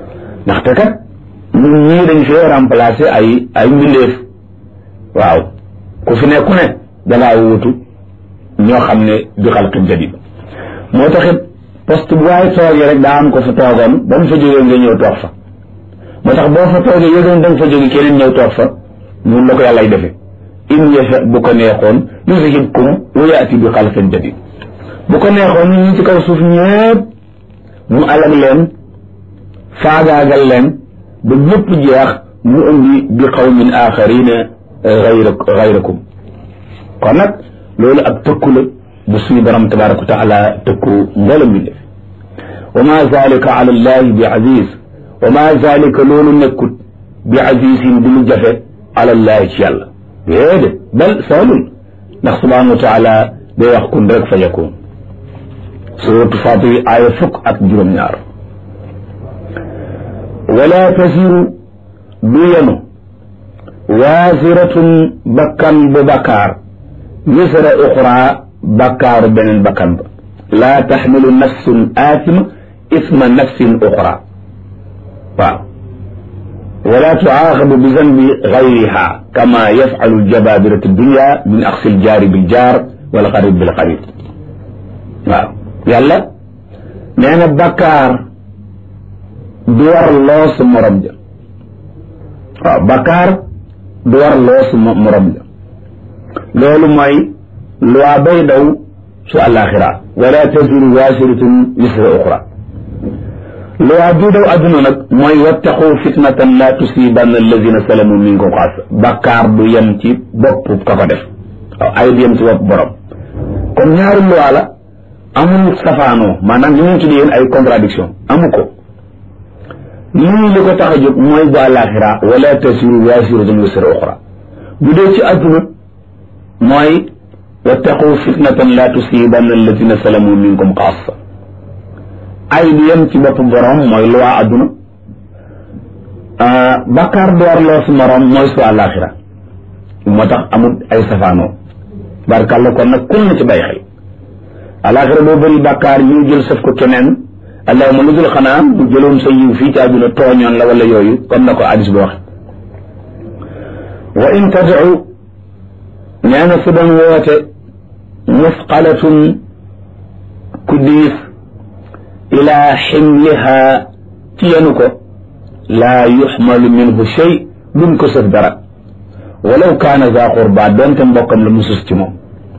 ndaxte kat ñun ñii dañ fee remplacer ay ay mbindeef waaw ku fi ne ku ne dangaa wutu ñoo xam ne bi xalqin jadid moo taxit poste bu waaye toogee rek daa am ko fa toogoon ba mu fa jógee nga ñëw toog fa moo tax boo fa toogee yëgoon da nga fa jóge keneen ñëw toog fa noonu la ko yàllay defee in yasha bu ko neexoon yuzhibkum wa yaati bi xalqin jadid bu ko neexoon ñi ci kaw suuf ñëpp mu alag leen faagaagal leen ba ñëpp jeex mu indi bi qawmin axarina gayra gayrakum kon nag loolu ab tëkku la bu suñu borom tabaraka wa taala tëkku mboolem bi def wa ma zalika ala allahi bi aziz wa ma zalika loolu nekkut bi azizin du lu jafe ala allahi ci yàlla déedéet bal saalul ndax subhanahu wa taala day wax kun rek fa yakun suratu Fatir aaya fukk ak juróom-ñaar wala tasiru du yenu waasiratun bakkan bu bakkaar wisra uxra bakkaaru beneen bakkan ba laa taxmilu nafsun aatima isma nafsin uxra waaw wala tuaaxabu bi zanbi gayriha kama yafalu ljababiratu dunya min axsi ljaari biljaar wal qarib bilqarib waaw yàlla nee na bakkaar du war loosu morom ja waaw bakkaar du war loosu morom ja loolu mooy loi bay daw su àllaaxira wala taziru waasiratun wisra uxra loi bi daw adduna nag mooy wattaqu fitnatan la tusibanna alladina salamu minkum xaas bakkaar du yem ci bopp ka ko def waaw ay du yem ci bopp borom kon ñaari loi la amul safaanoo maanaam li ñu tuddee yéen ay contradiction amu ko lii li ko tax a jóg mooy bu àllaaxira wala tasiru waasiratun wisra uxra bu dee ci adduna mooy wattaqu fitnatan la tusibanna alladina salamu minkum xaasa ay du yem ci bopp borom mooy lu waa adduna bakkaar door loo su morom mooy su àllaaxira moo tax amul ay safaanoo barkàlla kon nag kun na ci bay xel àllaaxira boo bëri bakkaar ñu jël sëf ko keneen allahuma lu dul xanaa bu jëloon sa yiw fii ci àdduna tooñoon la wala yooyu comme na ko hadis bi waxe wa in tadcu nee na su doon woote musqalatun ku diis ilaa ximliha ci yenu ko laa yuxmalu minhu shay duñ ko sëf dara walaw kaana za qurba doonte mbokkam la musus ci moom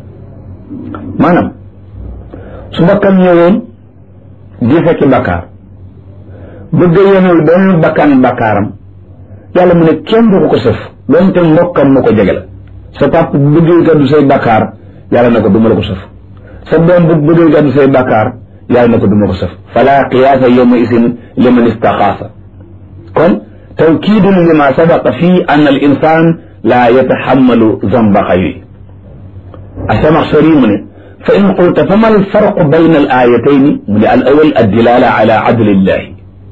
maanaam su mbokkam ñëwoon di fekki bakkaar bëgg a yenul benn bakkan bakkaaram yàlla mu ne kenn du ko ko sëf doonte mbokkam mu ko jege la sa pap bu bëggee gàddu say bakkaar yàlla na ko duma la ko sëf sa doom bu bëggee gàddu say bakkaar yàlla na ko duma ko sëf fala qiyaasa yawma isin liman istaxaasa kon tawkiidun lima sabaqa fii an al insan laa yataxammalu zamba xayri asamaxshari mu ne fa in qulta fa ma alfarqu bayna al ayatayni mu ne al awal addilala ala adlillahi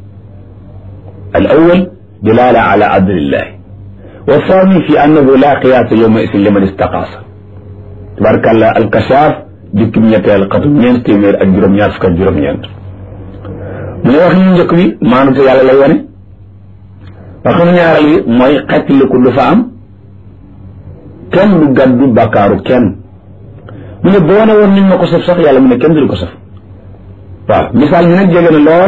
al awal dilala ala adlillahi wa thani fi annahu la qiyaasa yawma isin liman istaqaasa tabarkàllah alkashaaf jukkim ñetteel xatum ñeent téeméer ak juróom-ñaar fukk ak juróom-ñeent mu ne wax ñu njëkk bi maanute yàlla lay wane wax ñu ñaareel bi mooy xettiliku du fa am kenn du gàddu bàkkaaru kenn mu ne boo ne woon niñ ma ko saf sax yàlla mu ne kenn du ko saf waaw misaal mi nag jege na lool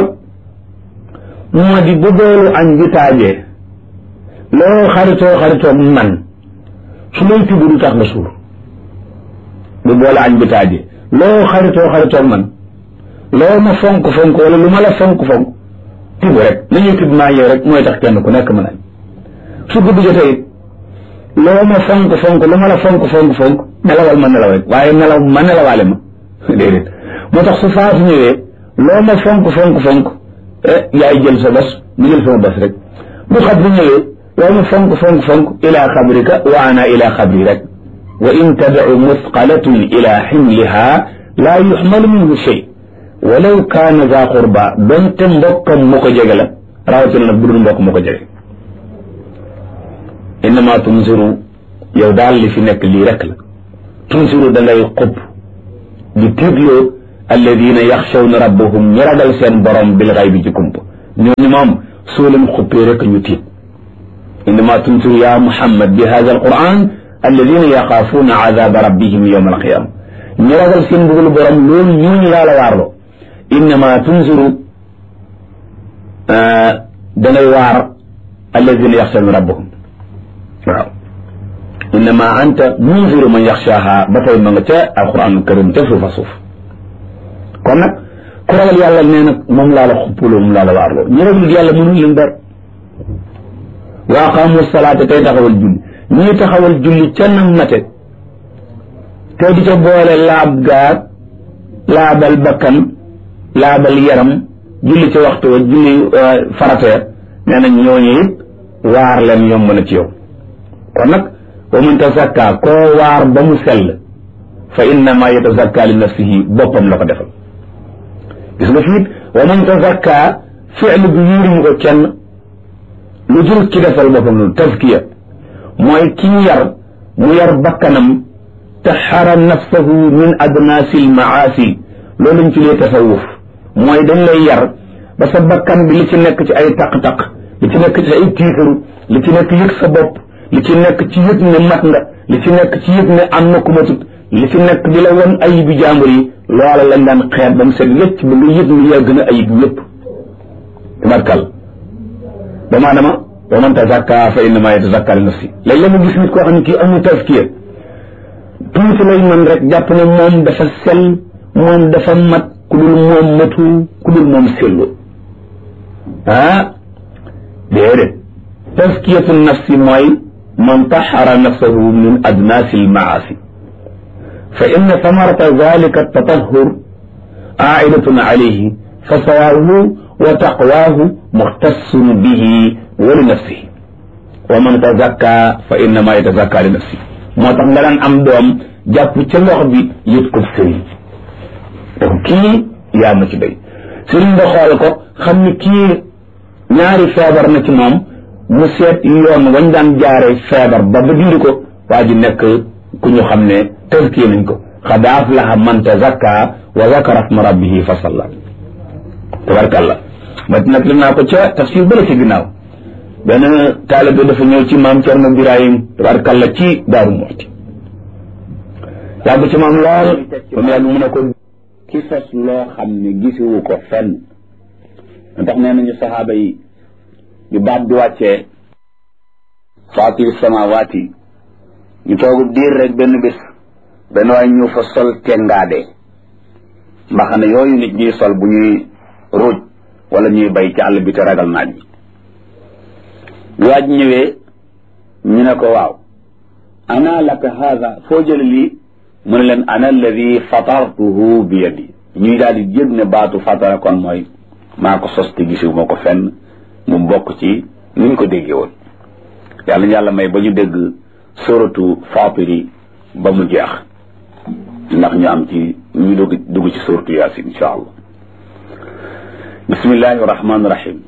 moo di bu boolu añ bi taajee loo xaritoo xaritoo man su lay tibb du tax nga suur bu boole añ bi taajee loo xaritoo xaritoo man loo ma fonk fonk wala lu ma la fonk fonk tibb rek nañuy tibb maa yow rek mooy tax kenn ku nekk mën añ su guddi jotee it loo ma fonk fonk lu ma la fonk fonk fonk nelawal ma nelaw rek waaye nelaw ma nelawaale ma déedéet moo tax su faatu ñëwee loo ma fonk fonk fonk yaay jël sa bos mu jël sama bos rek bu xab bu ñëwee loo ma fonk fonk fonk ila xabrika wa ana ila xabri rek wa in tadcu musqalatun ila ximliha laa yuxmalu minhu shay walaw kaana za qurba donte mbokkam mu ko jege la rawatina nag bu dul mbokk mu ko jege innama tunziru yow daal li fi nekk lii rek la tunziru da ngay xub di tiitloo alladina yaxshawna rabbahum ñi ragal seen borom bil xay bi ci kump ñooñu moom soo leen xuppee rek ñu tiit innama tunziru ya muhammad bi hada alquran alladina yaxaafuuna azaba rabbihim yowma alqiyama ñu ragal seen mbugalu borom loolu ñooñu laa la waarloo innama tunziru dangay waar alladina yaxshauna rabbahum waaw innama anta munziru man yaxshaaha ba tey ma nga ca alquran karim ca suufa suuf kon nag ku ragal yàlla nee nag moom laa la xuppuloo moom laa la waarloo ñu ragal yàlla mënul leen dara wa aqaamu salaata tey taxawal julli ñuy taxawal julli ca nam mate te di ca boole laab gaag laabal bakkan laabal yaram julli ca waxtu wa julli farateer nee nañ ñooñu it waar leen yomb na ci yow kon nag wa man tazakka koo waar ba mu sell fa innama yatazakka li nafsihi boppam la ko defal gis nga fiit wa man tazakka fi'lu bi yuurimu ko kenn lu dul ci defal boppam loolu tazkiya mooy kii yar mu yar bakkanam taxara nafsahu min adnaasil maasi loolu lañ ci lee tasawuf mooy dañ lay yar ba sa bakkan bi li ci nekk ci ay taq-taq li ci nekk ci ay tiitaru li ci nekk yëg sa bopp li ci nekk ci yëg ne mat nga li ci nekk ci yëg ne am na ku matut li ci nekk di la won ayib bi jàmbur yi loola lañ daan xeet ba mu set wécc ba nga yëg ni yaa gën a ayib yépp tabarkal ba maadama wa man tazakka fa innama yatazakka li nafsi léegi la mu gis nit koo xam ne kii amul tazkiya tuuti lay man rek jàpp ne moom dafa sell moom dafa mat ku dul moom matu ku dul moom sellu ah déedéet tazkiyatu nafsi mooy man taxara nafsahu min adnaasi almaasi fa inna samarata dalika tatahur aidatun alayhi fa sawaahu wa taqwaahu muxtassun bihi wa li nafsihi wa man tazakka fa innama yatazakka li nafsihi moo tax nga daan am doom jàpp ca lox bi yët ko sëriñ donc kii yaa ma ci day sëriñ nga xool ko xam ni kii ñaari feebar na ci moom mu seet yoon wañ daan jaare feebar ba ba dindi ko waa ji nekk ku ñu xam ne tazkiya nañ ko xad aflaha man tazakka wa zakara asma rabbihi fa salla tabarkàllah ma nag li naa ko ca tafsir bële ci ginnaaw benn taalibe dafa ñëw ci maam Cerno Birahim tabarkàllah ci Daaru Muxti yàgg ci maam lool ba mu yàgg mu ne ko ki sos loo xam ne gisiwu ko fenn ndax nee nañu saxaaba yi bi baat bi wàccee faatir samawaati ñu toogu diir rek benn bés benn waay ñu fa sol tengaade mbaxane yooyu nit ñuy sol bu ñuy ruuj wala ñuy bay ci àll bi te ragal naaj bi bi waaj ñëwee ñu ne ko waaw ana laka haada foo jële lii mu ne leen ana alladi fatartuhu bi yadi ñuy daal di jëg ne baatu fatara kon mooy maa ko sos te gisiw moo ko fenn mu bokk ci ni ñu ko déggee woon yàlla yàlla may ba ñu dégg suratu fatiri ba mu jeex ndax ñu am ci ñu dugg dugg ci suratu yaasin insha allah bismillahi rahmaani rahim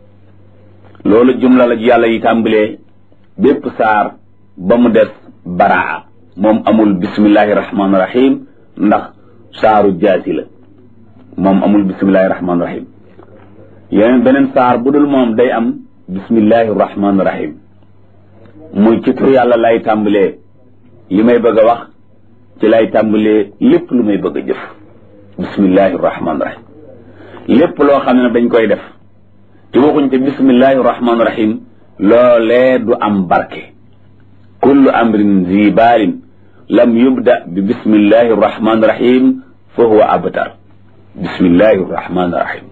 loolu jumla la yàlla yi tàmbalee bépp saar ba mu des baraa moom amul bismillahi rahmaani rahim ndax saaru jaasi la moom amul bismillahi rahmaani rahim yeneen beneen saar bu dul moom day am bismillahi rahmaani rahim muy ci tur yàlla lay tàmbalee li may bëgg a wax ci lay tàmbalee lépp lu may bëgg a jëf bismillahi rahmaani rahim lépp loo xam ne dañ koy def ci waxuñ te bismillahi rahmaani rahim loolee du am barke kullu amrin zi baalin lam yubda bi bismillahi rahmaani rahim fa huwa abtar bismillahi rahmaani rahim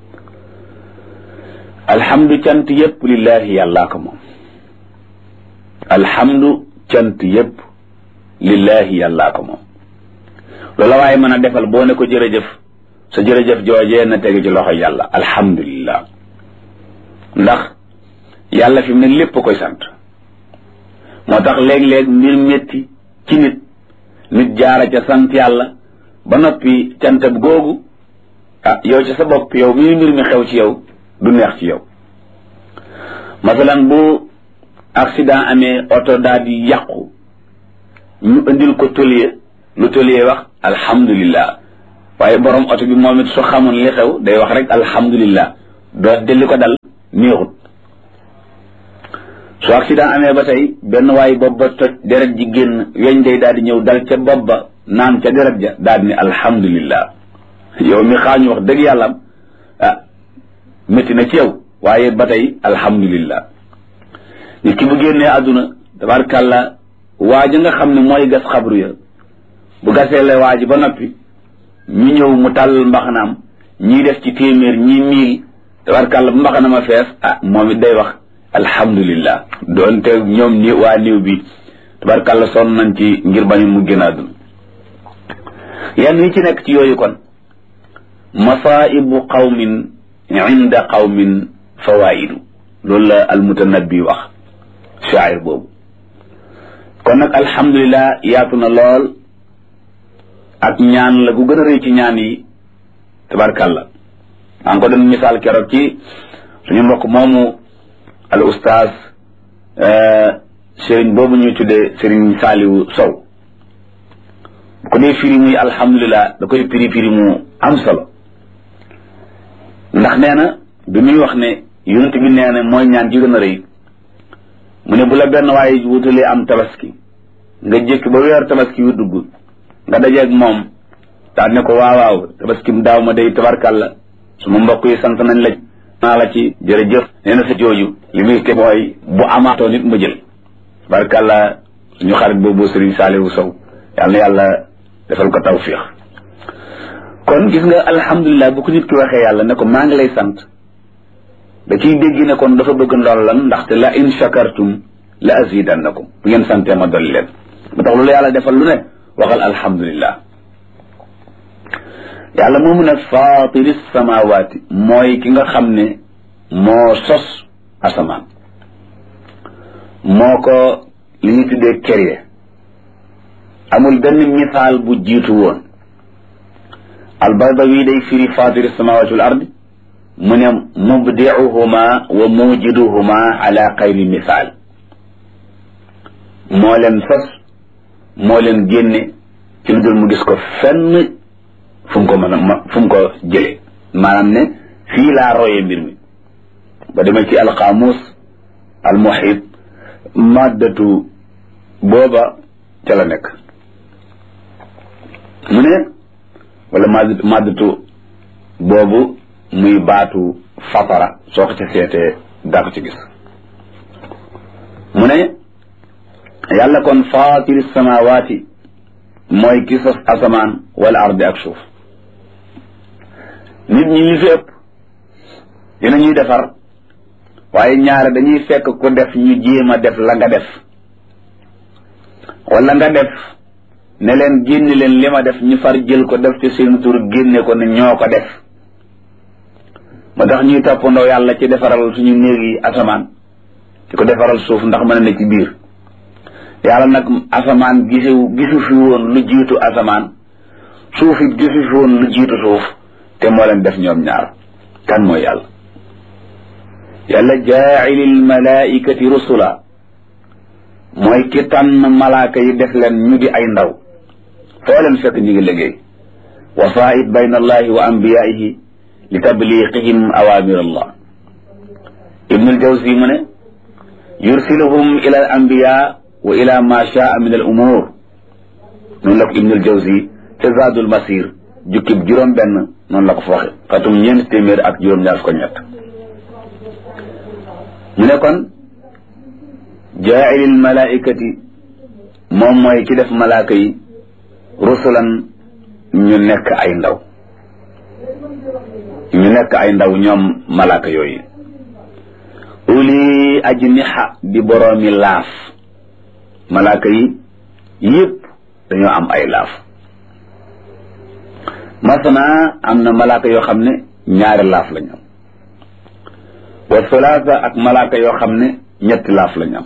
alhamdu cant yépp lillahi yàllaa ko moom alhamdu cant yépp lillahi yàllaa ko moom loola waaye mën a defal boo ne ko jërëjëf sa jërëjëf joojee na tege ci loxo yàlla alhamdulillah ndax yàlla fi mu ne lépp koy sant moo tax léeg-léeg mbir métti ci nit nit jaara ca sant yàlla ba noppi cantab googu ah yow ci sa bopp yow mii mbir mi xew ci yow du neex ci yow masalan bu accident amee oto daal di yàqu ñu indil ko tôlier lu tôlier wax alhamdulillah waaye borom oto bi moom it su xamoon li xew day wax rek alhamdulillah doo delli ko dal néexut su accident amee ba tey benn waay bopp ba toj deret ji génn weñ day daal di ñëw dal ca bopp ba naan ca deret ja daal di ne alhamdulillah yow mi xaañu wax dëgg yàlla ah métti na ci yow waaye ba tey alhamdulillah nit ki bu génnee àdduna tabarkàlla waa ji nga xam ne mooy gas xabru ya bu gasee la waa ji ba noppi ñu ñëw mu tàll mbaxanaam ñii def ci téeméer ñii miil tabarkàlla bu mbaxana ma fees ah moom it day wax alhamdulillah doonte ñoom ni waa niw bi tabarkàlla sonn nañ ci ngir bañu mu génn àdduna yenn yi ci nekk ci yooyu kon masaibu qawmin inda qawmin fawaidu loolu la almutanabbi wax shaayir boobu kon nag alhamdulilah yaatu na lool ak ñaan la gu gën a rëy ci ñaan yi tabarkàlla maa ngi ko doon misaal keroog ci suñu mbokk moomu al ustaaz sëriñ boobu ñuy tuddee sëriñ Saaliwu Sow bu ko dee firi muy alhamdulilah da koy firi firi mu am solo ndax nee na bi muy wax ne yonent bi nee na mooy ñaan ji gën a rëy mu ne bu la benn waaye wutalee am tabaski nga jékki ba weer tabaski yu dugg nga dajeeg moom daal ne ko waaw waaw tabaski mu daaw ma day tabarkàlla suma mbokk yi sant nañ la naa la ci jërëjëf nee na sa jooju li muy te mooy bu amaatoo nit ma jël tabarkàlla suñu xarit boobu Sëriñ Saaliwu Sow yàlla na yàlla defal ko tawfiix kon gis nga alhamdulilah bu ko nit ki waxee yàlla ne ko maa ngi lay sant da ciy dégg ne kon dafa bëgg ndool lan ndaxte la in shakartum la azidannakum bu ngeen santee ma dolli leen ba tax loolu yàlla defal lu ne waxal alhamdulilah yàlla moomu nag faatiri samawaati mooy ki nga xam ne moo sos asamaan moo ko li ñu tuddee créé amul benn misaal bu jiitu woon albaydawi day firi faatiri samawaati wal ardi mu ne mubdiuhuma wa mujiduhuma ala xayri misaal moo leen sos moo leen génne ci lu dul mu gis ko fenn fu mu ko mën a fu mu ko jële maanaam ne fii laa royee mbir mi ba demee ci alqaamus almuhit maddatu booba ca la nekk mu ne wala madd maddatu boobu muy baatu fatara soo ko ca seetee daa ko ci gis mu ne yàlla kon faatiri samawaati mooy ki sos asamaan wala ardi ak suuf nit ñi li fi ëpp dina ñuy defar waaye ñaare dañuy fekk ku def ñu jéem a def la nga def wala nga def ne leen génne leen li ma def ñu far jël ko def ci seen tur génne ko ne ñoo ko def moo tax ñuy toppandoo yàlla ci defaral suñu néeg yi asamaan di ko defaral suuf ndax mën na ci biir yàlla nag asamaan gisu gisu fi woon lu jiitu asamaan suuf it gisu fi woon lu jiitu suuf te moo leen def ñoom ñaar kan mooy yàlla yàlla jaa'ilil malaa'ikati rusula mooy ki tànn malaaka yi def leen ñu di ay ndaw foo leen fekk ñu ngi liggéey wasaa'id bayna allahi wa anbiyaa'ihi li tabliqihim awaamir allah ibnul jawzi mu ne yursiluhum ila al anbiya wa ila ma shaa min al umur noonu la ko ibnul jawzi ca zaadul masir jukkib juróom benn noonu la ko fa waxe xatum ñeent téeméer ak juróom ñaar ko ñett mu ne kon jaailil malaikati moom mooy ki def malaaka yi rusulan ñu nekk ay ndaw ñu nekk ay ndaw ñoom malaaka yooyu uli ajniha di boroomi laaf malaaka yi yépp dañoo am ay laaf masana am na malaaka yoo xam ne ñaari laaf lañu am wa sulaasa ak malaaka yoo xam ne ñetti laaf lañu am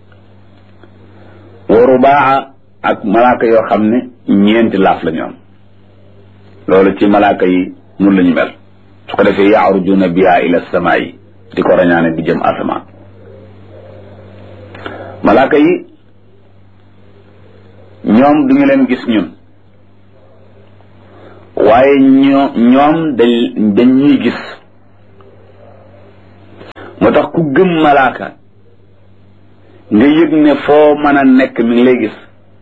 wa rubaa ak malaaka yoo xam ne ñeenti laaf lañu am loolu ci malaaka yi mun lañu mel su ko defee yaarujuna biha ila samaa yi di ko rañaane di jëm asamaan malaaka yi ñoom duñu leen gis ñun waaye ñoo ñoom dañ dañ ñuy gis moo tax ku gëm malaaka nga yëg ne foo mën a nekk mi ngi lay gis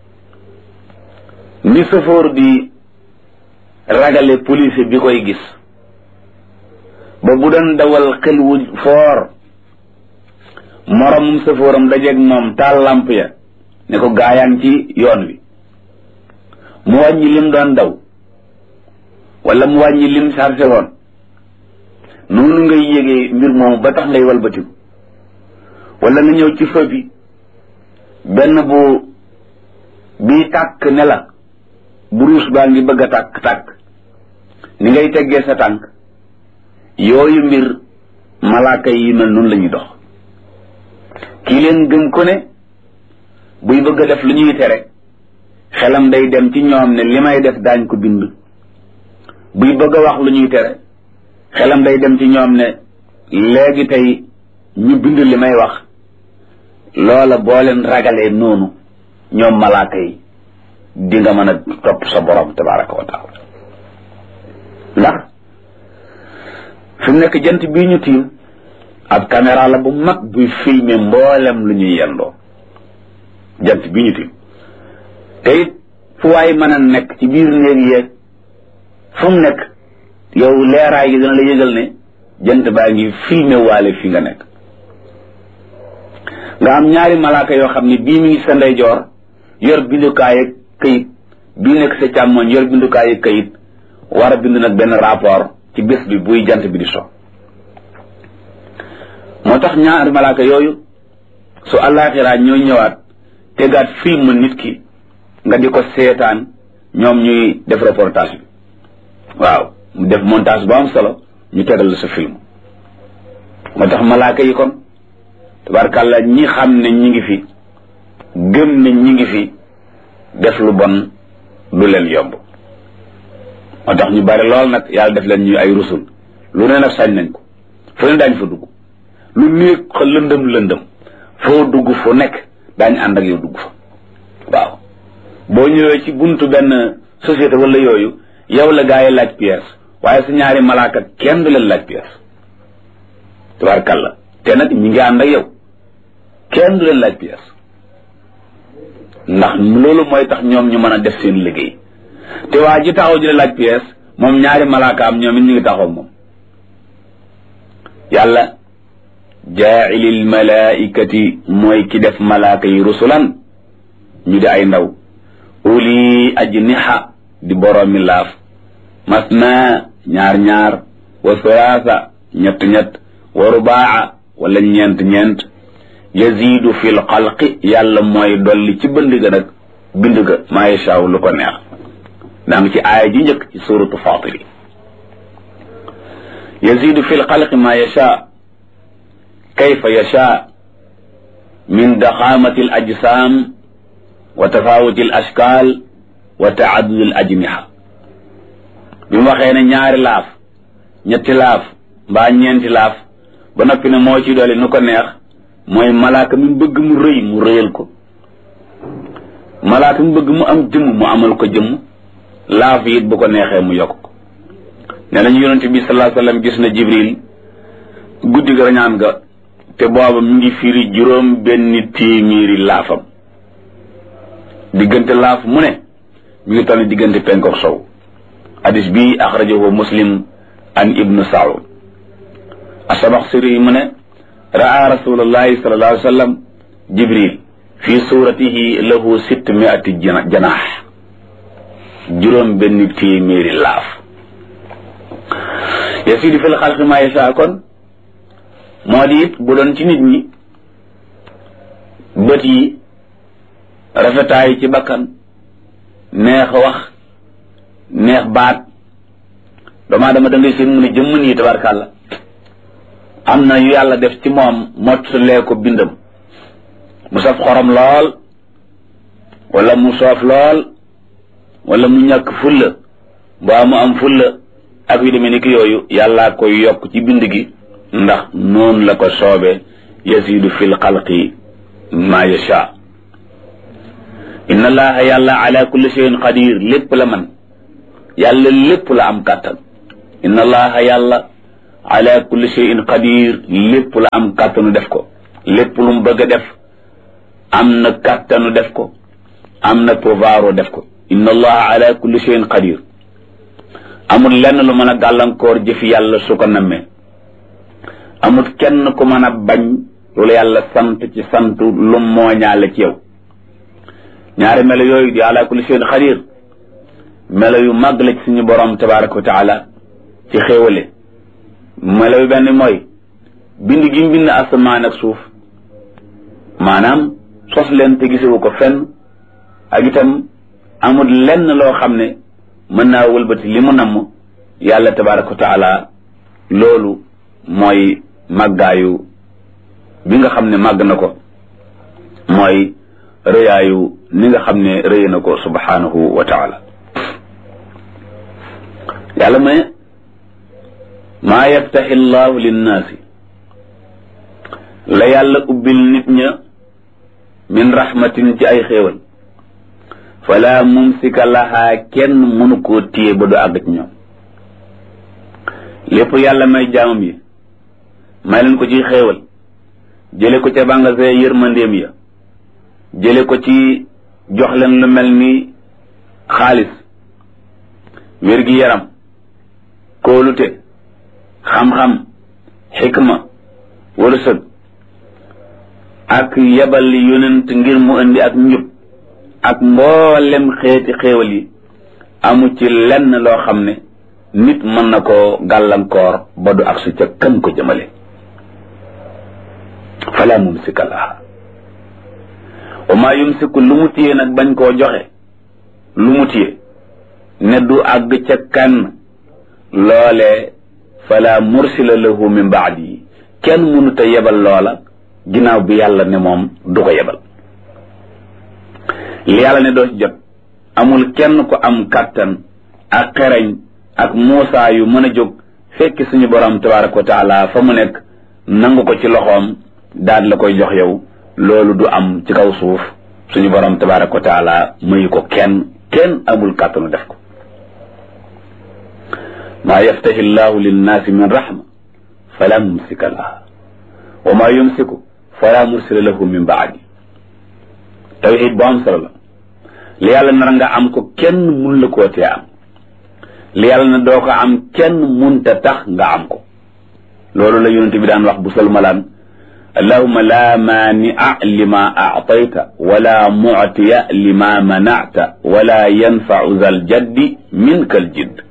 ni sëfoor di ragale police bi koy gis ba bu doon dawal xel wu foor moromum sëfooram dajeeg moom taal lamp ya ne ko gaayaan ci yoon wi mu wàññi lim doon daw wala mu wàññi lim chargé woon noonu ngay yégee mbir moomu ba tax ngay walbatiku wala nga ñëw ci feu bi benn bu bii tàkk ne la buruus baa ngi bëgg a tàkk tàkk ni ngay teggee sa tànk yooyu mbir malaaka yi mel noonu la ñuy dox kii leen gëm ko ne buy bëgg a def lu ñuy tere xelam day dem ci ñoom ne li may def daañ ko bind buy bëgg a wax lu ñuy tere xelam day dem ci ñoom ne léegi tey ñu bind li may wax loola boo leen ragalee noonu ñoom malaaka yi di nga mën a topp sa borom tabaraka wa taala ndax fi mu nekk jant bii ñu tiim ab caméra la bu mag buy filmer mboolem lu ñuy yendoo jant bii ñu tiim te it fu waay mën a nekk ci biir néeg yeeg fu mu nekk yow leeraay gi dina la yëgal ne jant baa ngi filmé waale fi nga nekk nga am ñaari malaaka yoo xam ne bii mi ngi sa ndeyjoor yor bindukaay ak këyit bii nekk sa càmmoñ yor bindukaay ak këyit war a bind nag benn rapport ci bés bi buy jant bi di so moo tax ñaari malaaka yooyu su àllaaxiraa ñoo ñëwaat tegaat film nit ki nga di ko seetaan ñoom ñuy def reportage bi waaw mu def montage bu am solo ñu tegal la sa film moo tax malaaka yi kon tabarkàlla ñi xam ne ñi ngi fi gëm ne ñi ngi fi def lu bon du leen yomb moo tax ñu bari lool nag yàlla def leen ñuy ay rusul lu ne nag sañ nañ ko fu ne daañ fa dugg lu néeg xa lëndëm lëndëm foo dugg fu nekk daañ ànd ak yow dugg fa waaw boo ñëwee ci buntu benn société wala yooyu yow la gaa yi laaj pièce waaye su ñaari malaaka kenn du leen laaj pièce tabarkàlla te nag ñi ngi ànd ak yow kenn du leen laaj pièce ndax loolu mooy tax ñoom ñu mën a def seen liggéey te waa ji taxaw ji la laaj pièce moom ñaari malaaka am ñoom it ñu ngi taxaw moom yàlla jaailil malaikati mooy ki def malaaka yi rusulan ñu di ay ndaw uli ajniha di boroomi laaf masna ñaar ñaar wa sulaasa ñett ñett wa rubaa wala ñeent ñeent yazidu fi l xalqi yàlla mooy dolli ci bënd ga nag bind ga maa yashaaw lu ko neex daa ngi ci aaya ji njëkk ci suratu fatiri yazidu fi l xalqi maa yashaa kayfa yashaa min daxaamati l ajsaam wa tafawuti l ashkaal wa taadudi l ajniha bi mu waxee ne ñaari laaf ñetti laaf mbaa ñeenti laaf ba noppi ne moo ci doole nu ko neex mooy malaaka mi bëgg mu rëy mu rëyal ko malaaka mi bëgg mu am jëmm mu amal ko jëmm laaf it bu ko neexee mu yokk ko nee nañu yonente bi sallallahu alayhi wasallam gis na jibril guddi ga rañaan ga te booba mi ngi firi juróom benn téeméeri laafam diggante laaf mu ne mi ngi toll diggante penkook sow hadis bi axrajahu muslim an ibnu saud asabaxsiri mu ne raa rasulullahi sallallahu alayhi wa sallam jibril fi suratihi lahu sitt miati janaax juróom benn téeméeri laaf yasidu fil xalqi ma yasha kon moo di it bu doon ci nit ñi bët yi rafetaay ci bakkan neex wax neex baat doomaa dama da ngay seen mu ne jëmm nii tabarkàlla am na yu yàlla def ci moom mottalee ko bindam mu saf xorom lool wala mu soof lool wala mu ñàkk fulla mbaa mu am fulla ak yu demee ni ki yooyu yàllaa koy yokk ci bind gi ndax noonu la ko soobe yasidu fil xalqi ma yasha inna allaha yàlla ala kulli shay'in qadir lépp la man yàlla lépp la am kàttan inna allaha yàlla ala kulli shay'in qadir lépp la am kàttanu def ko lépp lu mu bëgg a def am na kàttanu def ko am na pouvoir def ko inna allaha ala kulli shay'in qadir amul lenn lu mën a gàllankoor jëfi yàlla su ko nammee amul kenn ku mën a bañ loolu yàlla sant ci sant lu mooñaale ci yow ñaari melo yooyu di ala kulli shay'in qadir melo yu màgg la ci suñu borom tabaraka wa taala ci xéewale melo yu benn mooy bind gi mu bind asamaan ak suuf maanaam sos leen te gisewu ko fenn ak itam amul lenn loo xam ne mën naa wëlbati li mu namm yàlla tabaraka wa taala loolu mooy màggaayu bi nga xam ne màgg na ko mooy rëyaayu ni nga xam ne rëy na ko subhanahu wa taala yàlla mu ne maa yaftaxi llahu linnaasi la yàlla ubbil nit ña min rahmatin ci ay xéewal fala mumsika lahaa kenn mënu koo téye ba du àgg ci ñoom lépp yàlla may jaamam yi may leen ko ci xéewal jële ko ca bàngasee yërmandeem ya jële ko ci jox leen lu mel ni xaalis wér gi yaram kóolute xam-xam xikma wërsëg ak yebal yonent ngir mu indi ak njub ak mboolem xeeti xéewal yi amu ci lenn loo xam ne nit mën na koo gàllankoor ba du agsi ca kan ko jëmale fala mumsika laha wa maa yumsiku lu mu téye nag bañ koo joxe lu mu téye ne du àgg ca kan loolee fala mursila lahu min baadi yi kenn mënut a yebal loola ginnaaw bi yàlla ne moom du ko yebal li yàlla ne doo ci jot amul kenn ko am kàttan ak xereñ ak muusaa yu mën a jóg fekki suñu borom tabaraka wa taala fa mu nekk nangu ko ci loxoom daal la koy jox yow loolu du am ci kaw suuf suñu borom tabaraka wa taala mayu ko kenn kenn amul kàttanu def ko maa yaftahi llahu linnaasi min rahma fala mumsika laha wa maa yumsiku fala mursila lahu min baadi tawxid bu am solo la li yàlla nar nga am ko kenn mun la koo tee am li yàlla na doo ko am kenn munta tax nga am ko loolu la yonente bi daan wax bu salmalaan allahuma la maania lima actayta wala muctiya lima manacta wala yanfacu zal jaddi minka al jidd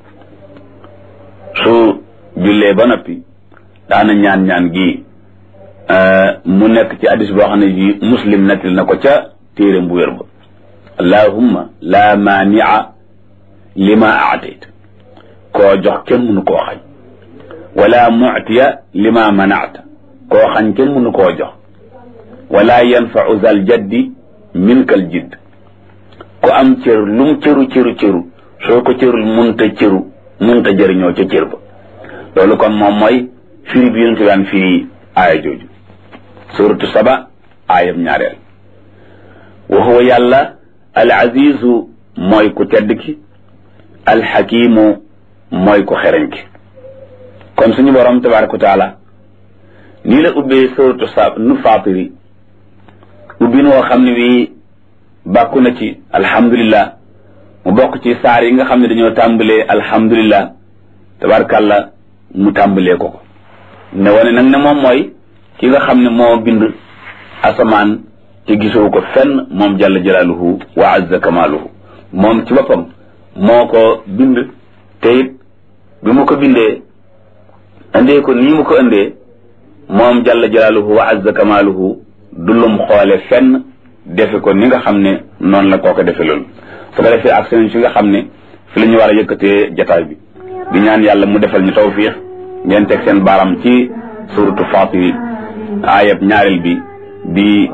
su jullee ba noppi daana ñaan ñaan gi mu nekk ci hadis boo xam ne ji muslim nettali na ko ca téeréem bu wér ba allahumma la maania lima aatayta koo jox kenn mënu koo xañ wala muctiya lima manacta koo xañ kenn mënu koo jox wala yanfau zal jaddi minkal jidd ku am cër lum cëru cëru cëru soo ko cërul munta cëru munta jëriñoo ca cër ba loolu kon moom mooy firi bi yonente daan firi aaya jooju suratu saba aayam ñaareel wa huwa yàlla al azizu mooy ku tedd ki al xakimu mooy ku xereñ ki kon suñu borom tabaraka wa taala nii la ubbee suratu sa nu faatiri ubbi noo xam ne bii bàkku na ci alhamdulillah mu bokk ci saar yi nga xam ne dañoo tàmbalee alhamdulillah tabarakàllah mu tàmbalee ko ko ne wane nag ne moom mooy ki nga xam ne moo bind asamaan te gisoo ko fenn moom jalla jalaaluhu wa azza kamaaluhu moom ci boppam moo ko bind te it bi mu ko bindee indee ko nii mu ko indee moom jalla jalaaluhu wa azza kamaaluhu du lum xoole fenn defe ko ni nga xam ne noonu la koo ko defe loolu su ko defee ak seen si nga xam ne fi la ñu war a yëkkatee jataay bi di ñaan yàlla mu defal ñu tawfiix ngeen teg seen baaram ci suratu Faatiri ayab ñaareel bi di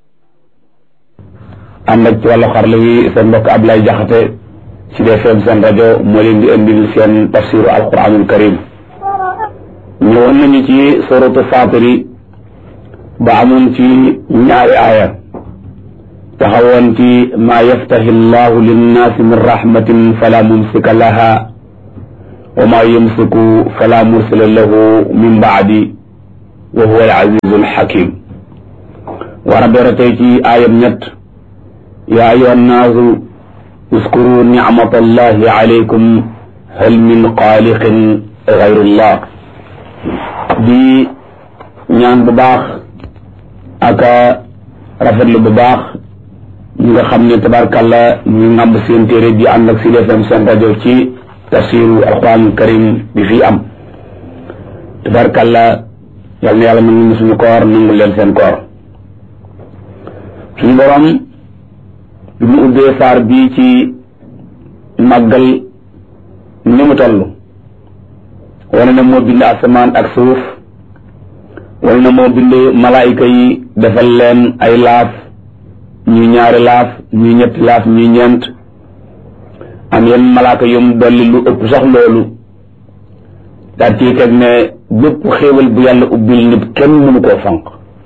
ànd ak ci wàllu xarala wi seen mbokk Ablaye Jaxate ci DFM seen rajo moo leen di indil seen tafsiru alquranul karim ñëwoon nañu ci suratu Faatiri ba amoon ci ñaari aaya taxawoon ci maa yaftahi llahu linnaasi min rahmatin fala mumsika laha wa maa yumsiku fala mursila lahu min baadi wa huwa al azizu al hakim war a doora tey ci aayam ñett yaa ayuha nnaasu uskuru nicmata allahi alaykum hal min xaaliqin gayrullah di ñaan bu baax ak rafetlu bu baax ñi nga xam ne tabarkàlla ñu ngàmb seen téere di ànd ak Sud FM seen rajo ci tafsiru alquran karim bi fii am tabarkàlla yal na yàlla nangu suñu koor nangu leen seen koor suñu borom bi mu ubbee saar bii ci màggal ni mu toll wane na moo bind asamaan ak suuf wane na moo bind malaayika yi defal leen ay laaf ñuy ñaari laaf ñuy ñetti laaf ñuy ñeent am yenn malaaka yum dolli lu ëpp sax loolu daal ciy teg ne bépp xéewal bu yàlla ubbil nit kenn mënu koo fanq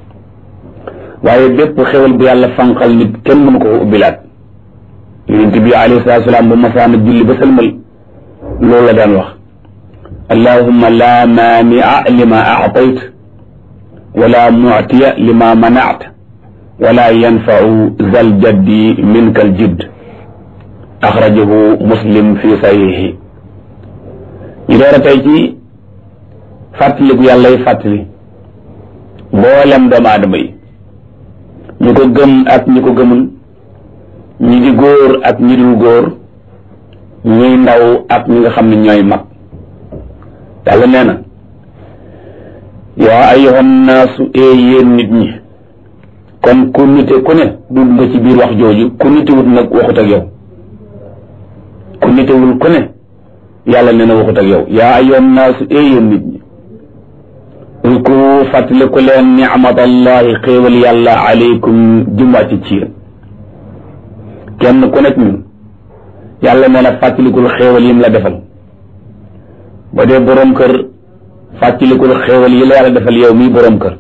waaye bépp xéewal bu yàlla fanqal nit kenn mënu koo ubbilaat yonent bi alayhi salaatu salaam bu masaana julli ba sëlmal loolu la daan wax allahumma la maania lima aatayt wala muctiya lima manaat wala yanfau zal jaddi minka al jidd axrajahu muslim fi sahihi ñu door a tey ci fàttaliku yàlla yi fàttali mboolem doomu aadama yi ñu ko gëm ak ñi ko gëmul ñi di góor ak ñi dul góor ñuy ndaw ak ñi nga xam ne ñooy mag yàlla nee na yaa ayyuhan naasu ee yéen nit ñi kon ku nite ku ne dugg nga ci biir wax jooju ku nitewut nag waxut ak yow ku nitewul ku ne yàlla nee na waxut ak yow yaa ayyuhan naasu ee yéen nit ñi ulkuru fàttaliku leen nicmatallahi xéewal yàlla aleykum jumwaati ci yéen kenn ku nekk ñun yàlla nee na fàttalikul xéewal yim la defal ba dee boroom kër fàttalikul xéewal yi la yàlla defal yow mii boroom kër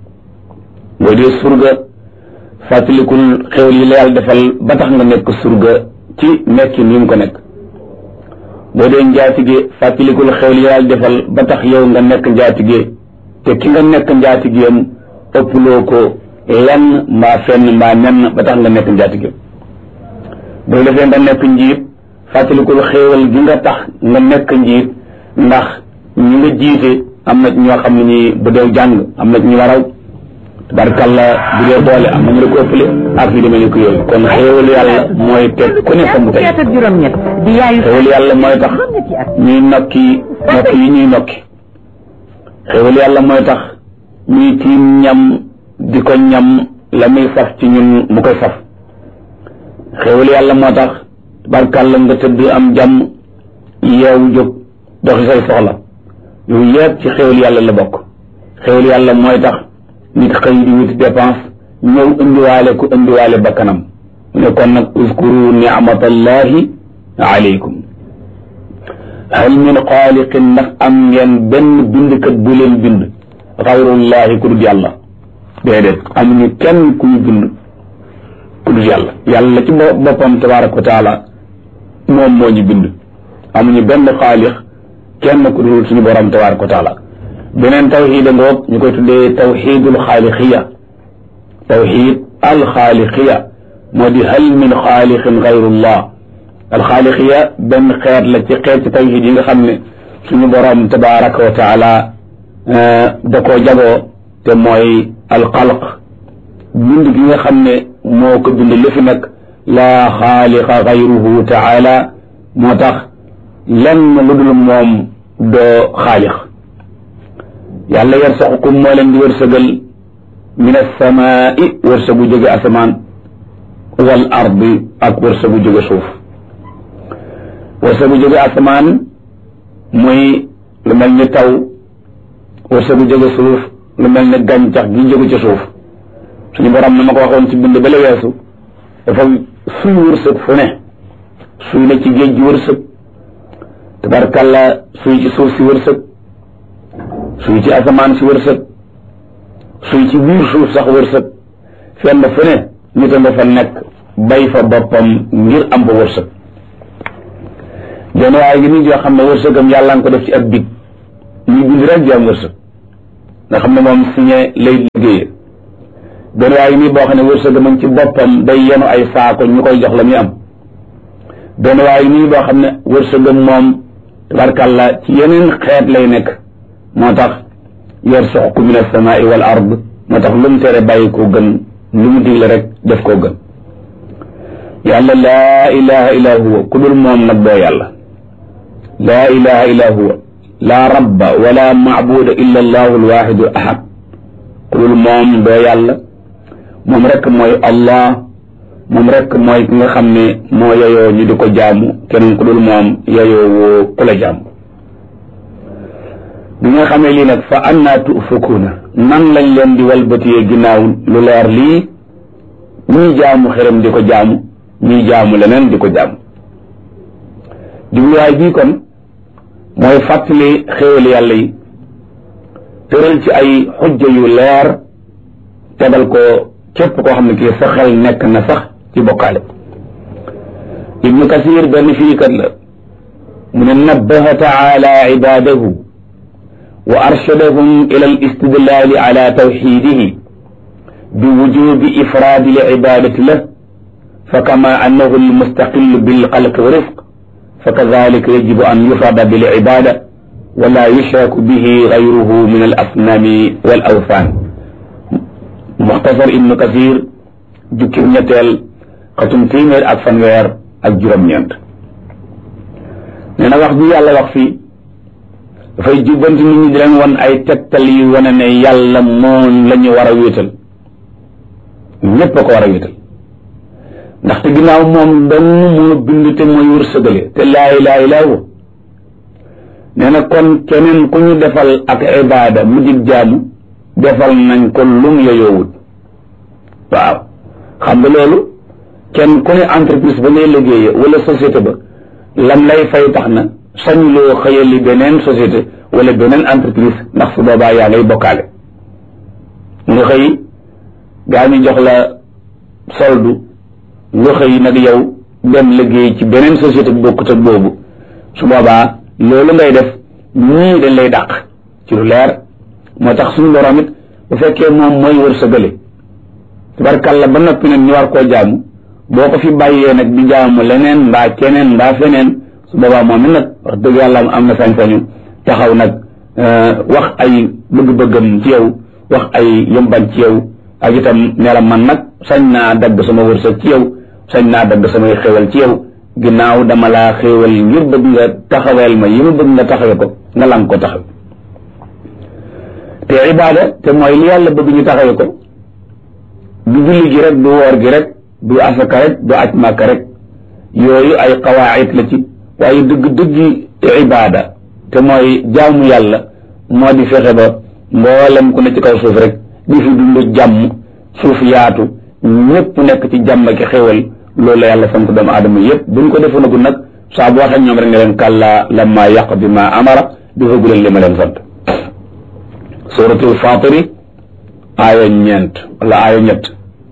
boo dee surga fàttalikul xéewal yi la yàlla defal ba tax nga nekk surga ci nekkin yi nga ko nekk boo dee njaatige fàttalikul xéewal yi la yàlla defal ba tax yow nga nekk njaatige te ki nga nekk njaatigeem ëpploo ko lenn mbaa fenn mbaa nenn ba tax nga nekk njaatige boo defee nga nekk njiit fàttalikul xéewal gi nga tax nga nekk njiit ndax ñi nga jiite am na ñoo xam ne ñi bu dee jàng am na ñu la raw tabarkalla bu dee boole am na ñu la ko ëppale ak yu demee ni ko yooyu kon xéewal yàlla mooy teg ku ne fa mu tey xéewal yàlla mooy tax ñuy nokki nokki yi ñuy nokki xéewal yàlla mooy tax ñuy tiim ñam di ko ñam la muy saf ci ñun mu koy saf xéewal yàlla moo tax tabarkalla nga tëdd am jàmm yeewu jóg doxi say soxla yooyu yëpp ci xéwal yàlla la bokk xéwal yàlla mooy tax nit xëy di wuti dépense ñëw indiwaale ku indiwaale bakkanam mu ne kon nag uskuru ni'matallahi alaykum hal min xaaliqin ndax am ngeen benn bindkat bu leen bind xayrullahi ku dul yàlla déedéet amuñu kenn ku ñu bind ku dul yàlla yàlla ci boppam tabaraka wa taala moom moo ñu bind amuñu benn xaalix kenn ku dul suñu borom tabaraka wa taala beneen tawxiid a ngoog ñu koy tuddee tawxiidul xaaliqiya tawxiid alxaaliqiya moo di hal min xaalixin gayrullah alxaaliqiya benn xeet la ci xeet ci tawxiid yi nga xam ne suñu borom tabaraka wa taala da koo jagoo te mooy alxalq bind gi nga xam ne moo ko bind li fi nekk laa xaaliqa gayruhu taala moo tax lenn lu dul moom doo xaalix yàlla yarsaqukum moo leen di wërsëgal min alsamaai wërsëgu jóge asamaan wal ardi ak wërsëgu jóge suuf wërsëgu jóge asamaan muy lu mel ni taw wërsëgu jóge suuf lu mel ni gàncax gi jóge ci suuf suñu borom na ma ko waxoon ci bind ba la weesu dafa suy wërsëg fu ne suy na ci géej gi wërsëg tabarkalla suy ci suuf si wërsëg suy ci asamaan si wërsëg suy ci biir suuf sax wërsëg fenn fu ne nit a nga fa nekk bay fa boppam ngir am fa wërsëg benn waaye gi nii joo xam ne wërsëgam yàlla nga ko def ci ak big muy bind rek di am wërsëg nga xam ne moom signé lay liggéeyee benn waaye nii boo xam ne wërsëgam a ngi ci boppam day yenu ay saako ñu koy jox la muy am benn waaye nii boo xam ne wërsëgam moom tabarkàlla ci yeneen xeet lay nekk moo tax yarsuqu min as-samaa'i wal ard moo tax lu mu tere bàyyi koo gën lu mu digle rek def koo gën yàlla laa ilaha illa huwa ku dul moom nag doo yàlla laa ilaha illa huwa laa rabba wala maabuda illa allahu alwaxidu ahad ku dul moom doo yàlla moom rek mooy allah moom rek mooy ki nga xam ne moo yeyoo ñu di ko jaamu keneen ku dul moom yeyoo woo ku la jaamu bi nga xamee lii nag fa annaa tufukuuna nan lañ leen di walbatiyee ginnaaw lu leer lii ñuy jaamu xërëm di ko jaamu ñuy jaamu leneen di ko jaamu jubluwaay bii kon mooy fàttali xéewal yàlla yi tëral ci ay xujja yu leer tegal ko képp koo xam ne kii sa xel nekk na sax ci bokkaale ibnu kasir benn firikat la mu ne nabbaha taala ibadahu wa arshadahum ila al istidlali ala tawxidihi bi wujubi ifraadi li ibadati lah fa kama annahu almustaqil bilxalq wa rifq fa kadalika yajibu an yufrada bil ibada wala yushraku bihi gayruhu min al asnami wal awthan muxtasar ibnu kasir jukki ñetteel xatum téeméer ak fanweer ak juróom-ñeent nee na wax bi yàlla wax fii dafay jubbanti nit ñi di leen wan ay tegtal yu wane ne yàlla moom la ñu war a wéetal ñépp a ko war a wéetal ndaxte ginnaaw moom dong moo bind te mooy wërsëgale te laa ilaaha illaa huwa nee na kon keneen ku ñu defal ak ibaada mu dig jaamu defal nañ ko lum yoyoowut waaw xam nga loolu kenn ku ne entreprise ba ngay liggéeye wala société ba lam lay fay tax na sañuloo xëyali beneen société wala beneen entreprise ndax su boobaa yaa ngay bokkaale nga xëy gaa ñu jox la soldu nga xëy nag yow dem liggéey ci beneen société bu bokkut ak boobu su boobaa loolu ngay def ñii dañ lay dàq ci lu leer moo tax suñu borom it bu fekkee moom mooy wërsëgale tabarkalla ba noppi nag ñu war koo jaamu boo ko fi bàyyee nag di jaamu leneen mbaa keneen mbaa feneen su boobaa moom it nag wax dëgg yàlla am na sañ-sañu taxaw nag wax ay bëgg-bëggam ci yow wax ay yëmban ci yow ak itam ne la man nag sañ naa dagg sama wërsëg ci yow sañ naa dagg samay xéwal ci yow ginnaaw dama laa xéwal ngir bëgg nga taxaweel ma yi ma bëgg nga taxawe ko nga lang ko taxaw te ibaada te mooy li yàlla bëgg ñu taxawe ko du julli gi rek du woor gi rek du asaka rek du aj màkka rek yooyu ay qawaayit la ci waaye dëgg-dëggi ibaada te mooy jaamu yàlla moo di fexe ba mboolem ku ne ci kaw suuf rek di fi dund jàmm suuf yaatu ñépp nekk ci jàmm ki xéwal loolu la yàlla sant doomu aadama yépp bu ñu ko defoonagul nag saa boo waxee ñoom rek nga leen kàllaa lamma yaqdi ma amara di foogu leen li ma leen sant suratul fatiri aaya ñeent wala aaya ñett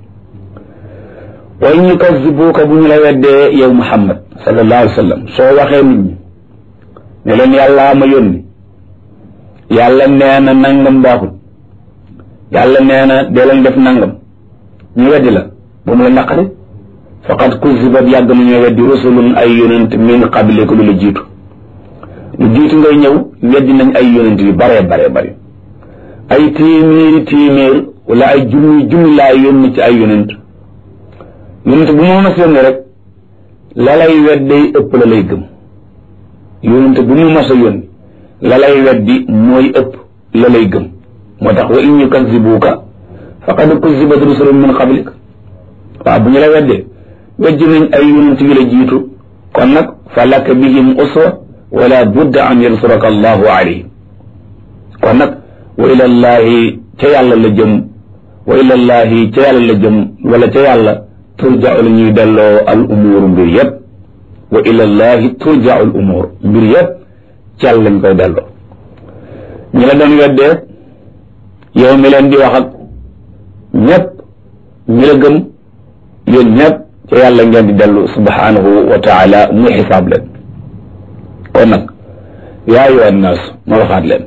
wa in yukazzibuuka bu ñu la weddee yow muhammad sallallahu alayhi wa sallam soo waxee nit ñi ne leen yàllaa ma yónni yàlla nee na nangam baaxul yàlla nee na dee leen def nangam ñu weddi la bu mu la naqari faqad kuzibat yàgg na ñoo weddi rusulun ay yonent min qablika lu la jiitu lu jiitu ngay ñëw weddi nañ ay yonent yu bare bare bare ay téeméeri téeméer wala ay junni junni laa yónni ci ay yonent yonent bu mu mas yónni rek la lay wedday ëpp la lay gëm yonent bu mu mas a yónni la lay weddi mooy ëpp la lay gëm moo tax wa in yukazibuuka faqad kuzibat rusulun min qablik waaw bu ñu la weddee weddi nañ ay yonent yu la jiitu kon nag fa laka bihim uswa wala budda an yansuraka allahu alayhim kon nag wa ilallahi ca yàlla la jëm wa ilallahi ca yàlla la jëm wala ca yàlla turja'u la ñuy delloo al umuur mbir yëpp wa ilallahi turja'u al umuur mbir yëpp ca yàlla lañ koy delloo ñi la doon weddee yow mi leen di wax ak ñëpp ñi la gëm yéen ñëpp ca yàlla ngeen di dellu subhanahu wa taala muy xisaab leen kon nag yaa ayyuha naasu ma waxaat leen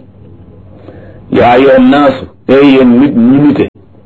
yaa ayyuha naasu ey yéen nit ñi nite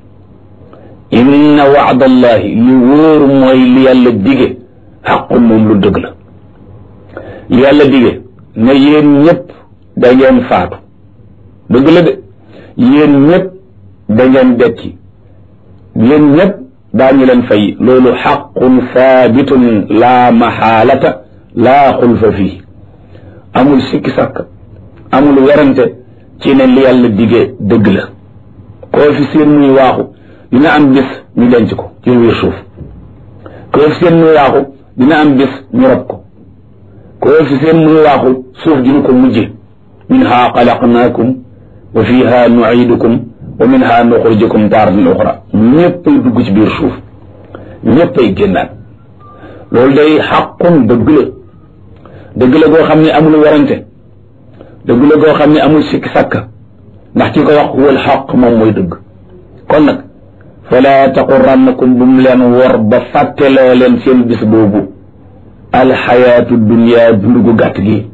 inna waadallahi li wóor mooy li yàlla dige xaqun moom lu dëgg la li yàlla dige ne yéen ñëpp da ngeen faatu dëgg la de yéen ñëpp da ngeen dekki yéen ñëpp daañu leen fay loolu xaqun saabitun laa maxaalata laa xulfa fii amul sikki sàkk amul werante ci ne li yàlla dige dëgg la koo fi seen muy waaxu dina am bis ñu denc ko ci biir suuf koo fi seen muy waaxu dina am bis ñu rob ko koo fi seen muy waaxu suuf dina ko mujje minha xalaqnaakum wa fiha nuidukum wa minha nuxrijukum taaratan uxra ñëppay dugg ci biir suuf ñëppay génnaat loolu day xaqun dëgg la dëgg la goo xam ne amul warante dëgg la goo xam ne amul sikki sàkka ndax ki ko wax wal xaq moom mooy dëgg kon nag fala taqurannakum bu mu leen wor ba fàtteloo leen seen bis boobu alxayaatu dunia dund gu gàtt gi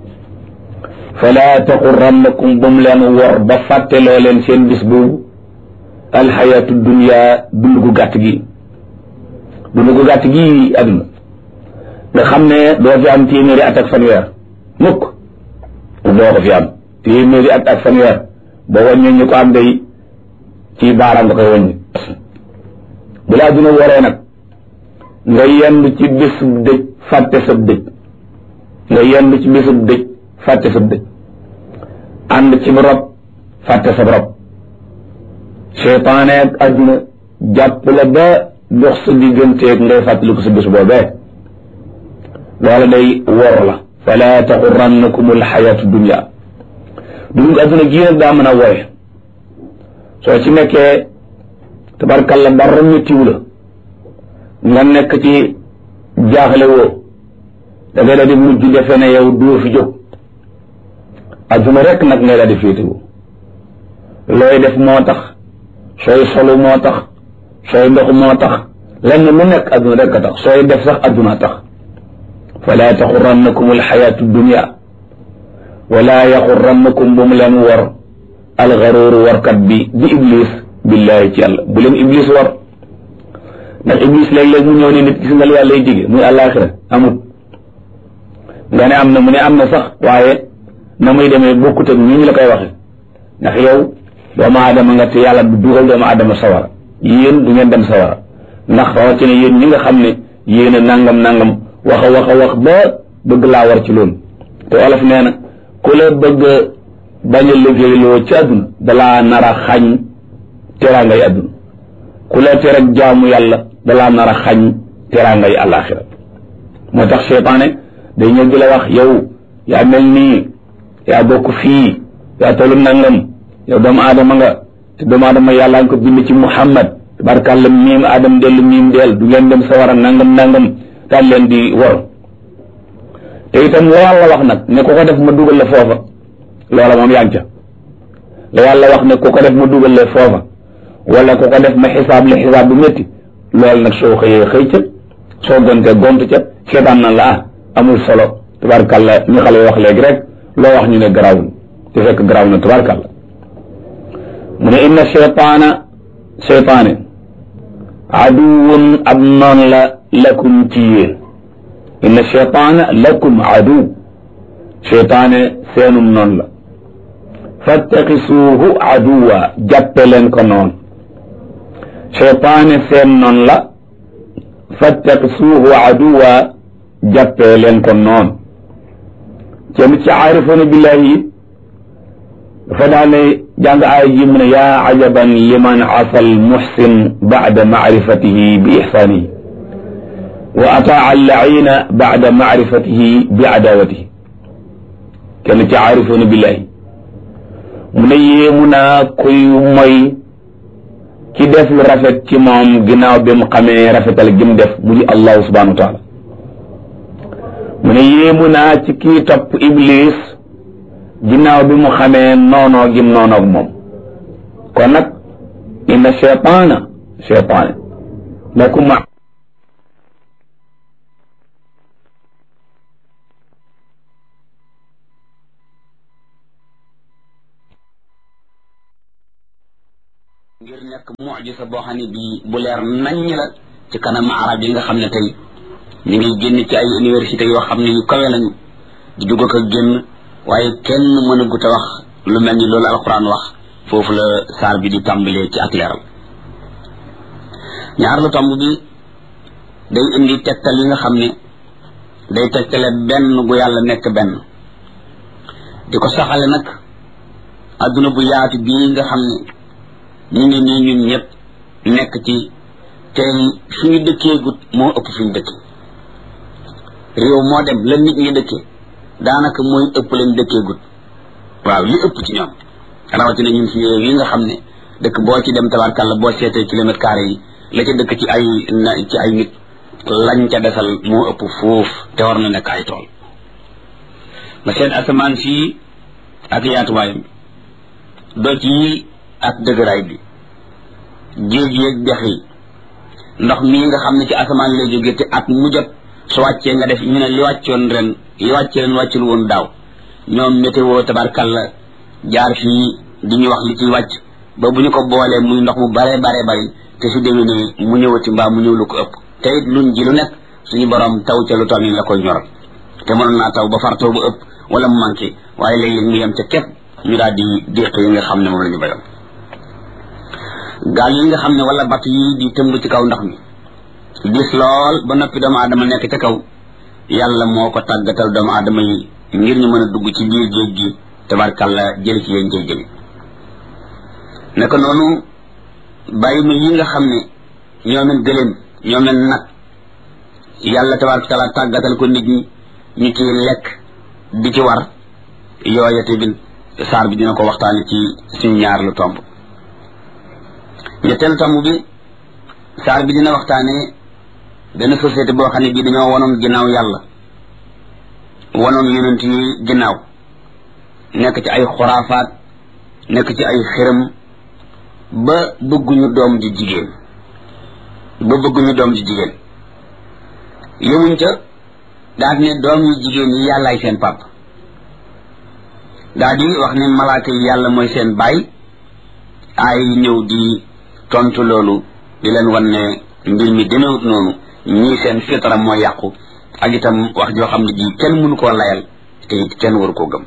fala taqurannakum bu mu leen wor ba fàtteloo leen seen bis boobu alxayaatu dunia dund gu gàtt gi dund gu gàtt gi àdduna nga xam ne doo fi am téeméeri at ak fanweer mukk doo ko fi am téeméeri at ak fanweer ba wàññi ñu ko am day ci baaraam nga koy wàññi bu laa dina waree nag nga yendu ci bésub dëj fàtte sab dëj nga yendu ci bésub dëj fàtte sab dëj ànd ci rob fàtte sab rob seytaane ak àdduna jàpp la ba dox sa digganteeg ngay fàttaliku sa bés boobee loola day wor la fala taxurannakum alxayatu dunia dund àdduna gii nag daa mën a wooye soo ci nekkee tabarkalla dara méttiwu la nga nekk ci jaaxle woo da ngay daal di mujj defe ne yow doo fi jóg àdduna rek nag ngay daal di féetewoo looy def moo tax sooy solu moo tax sooy ndox moo tax lenn lu nekk àdduna rek a tax sooy def sax àdduna tax fala taxurannakum alxayaatu dunia wala yaxurannakum bu mu leen wor alxaruuru warkat bi di iblis billahi ci yàlla bu leen iblis war ndax iblis léeg-léeg mu ñëw ne nit gis nga lu yàlla lay dige muy àllaaxira amut nga ne am na mu ne am na sax waaye na muy demee bokkut ak ñu ñu la koy waxe ndax yow doomu aadama nga te yàlla du dugal doomu aadama sawara yéen du ngeen dem sawara ndax rawatina yéen ñi nga xam ne yéen a nangam nangam wax a wax a wax ba bëgg laa war ci loolu te olof nee na ku la bëgg bañ a liggéeyloo ci àdduna dalaa nar a xañ teraangay àdduna ku la tere jaamu yàlla dalaa nar a xañ teraangay àllaaxira moo tax seytaane day ñëw di la wax yow yaa mel nii yaa bokk fii yaa tollu nangam yow doomu aadama nga te doomu aadama yàlla nga ko bind ci muhammad tabarkàlla miim aadam dellu miim dell du ngeen dem sawara nangam nangam daal leen di wor te itam la yàlla wax nag ne ku ko def ma dugal la foofa loola moom yaa ngi ca la yàlla wax ne ku ko def ma dugal la foofa wala ku ko def ma xisaab la xisaab bu métti loolu nag soo xëyee xëy ca soo gontee gont ca seetaan na la ah amul solo tabarkàlla ñu xale wax léegi rek loo wax ñu ne garawul te fekk garaw na tabarkàlla mu ne inna cheytaana cheytaane aduwun ab noon la lakum ci yéen inna cheytaana lakum aduw cheytaane seenum noon la fattaqisuuhu aduwa jàppe leen ko noon cheytaane seen noon la fattaqisuuhu aduwa jàppe leen ko noon kenn ci aarifoona billahi it dafa daane jàng aaya ji mu ne yaa ajaban liman asa almuxsin bacda macrifatihi bi ixsaanihi wa ataa allaciina bacda macrifatihi bi adaawatihi kenn ci aarifoona billahi mu ne yéemu naa kuy moy ki def lu rafet ci moom ginnaaw bi mu xamee rafetal gi mu def mu di allahu subhanahu wa taala mu ne yéemu naa ci kii topp iblis ginnaaw bi mu xamee noonoo gim noonoog moom kon nag inna cheytaana cheytaane lakum ngir nekk mujisa boo xam ne bii bu leer naññ la ci kanam arab yi nga xam ne tey ñu ngi génn ci ay université yoo xam ne yu kawe lañu di dugg ko génn waaye kenn mën a gut a wax lu mel ni loolu alquran wax foofu la saar bi di tàmbalee ci ak leeral ñaar lu tomb bi day indi tegtal yi nga xam ne day tegtale benn gu yàlla nekk benn di ko saxale nag adduna bu yaatu bii nga xam ne ñu ngi nii ñun ñëpp nekk ci tey fi ñu dëkkee gut moo ëpp fi ñu dëkkee réew moo dem la nit ñi dëkkee daanaka mooy ëpp lañ dëkkee gut waaw li ëpp ci ñoom rawatina ñun fi réew yi nga xam ne dëkk boo ci dem tabarkàlla boo seetee kilomètre carré yi la ca dëkk ci ay ci ay nit lañ ca desal moo ëpp foofu te war na nekk ay tool nga seet asamaan fii ak yaatuwaayam doj yi ak dëgëraay bi géej yeeg dex yi ndox mii nga xam ne ci asamaan lay jóge te at mu jot su wàccee nga def ñu ne li wàccoon ren li wàccee ren wàccul woon daaw ñoom météo tabarkalla jaar fii di ñu wax li ciy wàcc ba bu ñu ko boolee muy ndox mu bare bare bari te su demee nii mu ñëwati mbaa mu ñëw lu ko ëpp te it luñ ji lu nekk suñu borom taw ca lu toll nii la koy ñoral te mënoon naa taw ba far taw ba ëpp wala mu manqué waaye léeg-léeg mu yem ca képp ñu daal di déq yi nga xam ne moom la ñu bayoon gaal yi nga xam ne wala batt yi di tëmb ci kaw ndox mi gis lool ba noppi doomu aadama nekk ca kaw yàlla moo ko tàggatal doomu aadama yi ngir ñu mën a dugg ci biir géej gi tabarkàlla jël ci yéen jël jëmi naka noonu bàyyi ma yi nga xam ne ñoomen gëléem ñoomen nag yàlla tabaraka taala tàggatal ko nit ñi ñu ci lekk di ci war yooya tamit saar bi dina ko waxtaane ci suñu ñaar lu tomb ñetteelu tomb bi saar bi dina waxtaane benn société boo xam ne bii dañoo wonoon ginnaaw yàlla wonoon yonent yi ginnaaw nekk ci ay xuraafaat nekk ci ay xërëm ba bëgguñu doom ji jigéen ba bëgguñu doom ji jigéen yemuñ ca daal ne doom yu jigéen yi yàllaay seen pàpp daal di wax ne malaaka yi yàlla mooy seen baay ay ñëw di tontu loolu di leen wan ne mbir mi demewut noonu ñii seen fitara mooy yàqu ak itam wax joo xam ne ji kenn mënu koo layal te it kenn waru koo gëm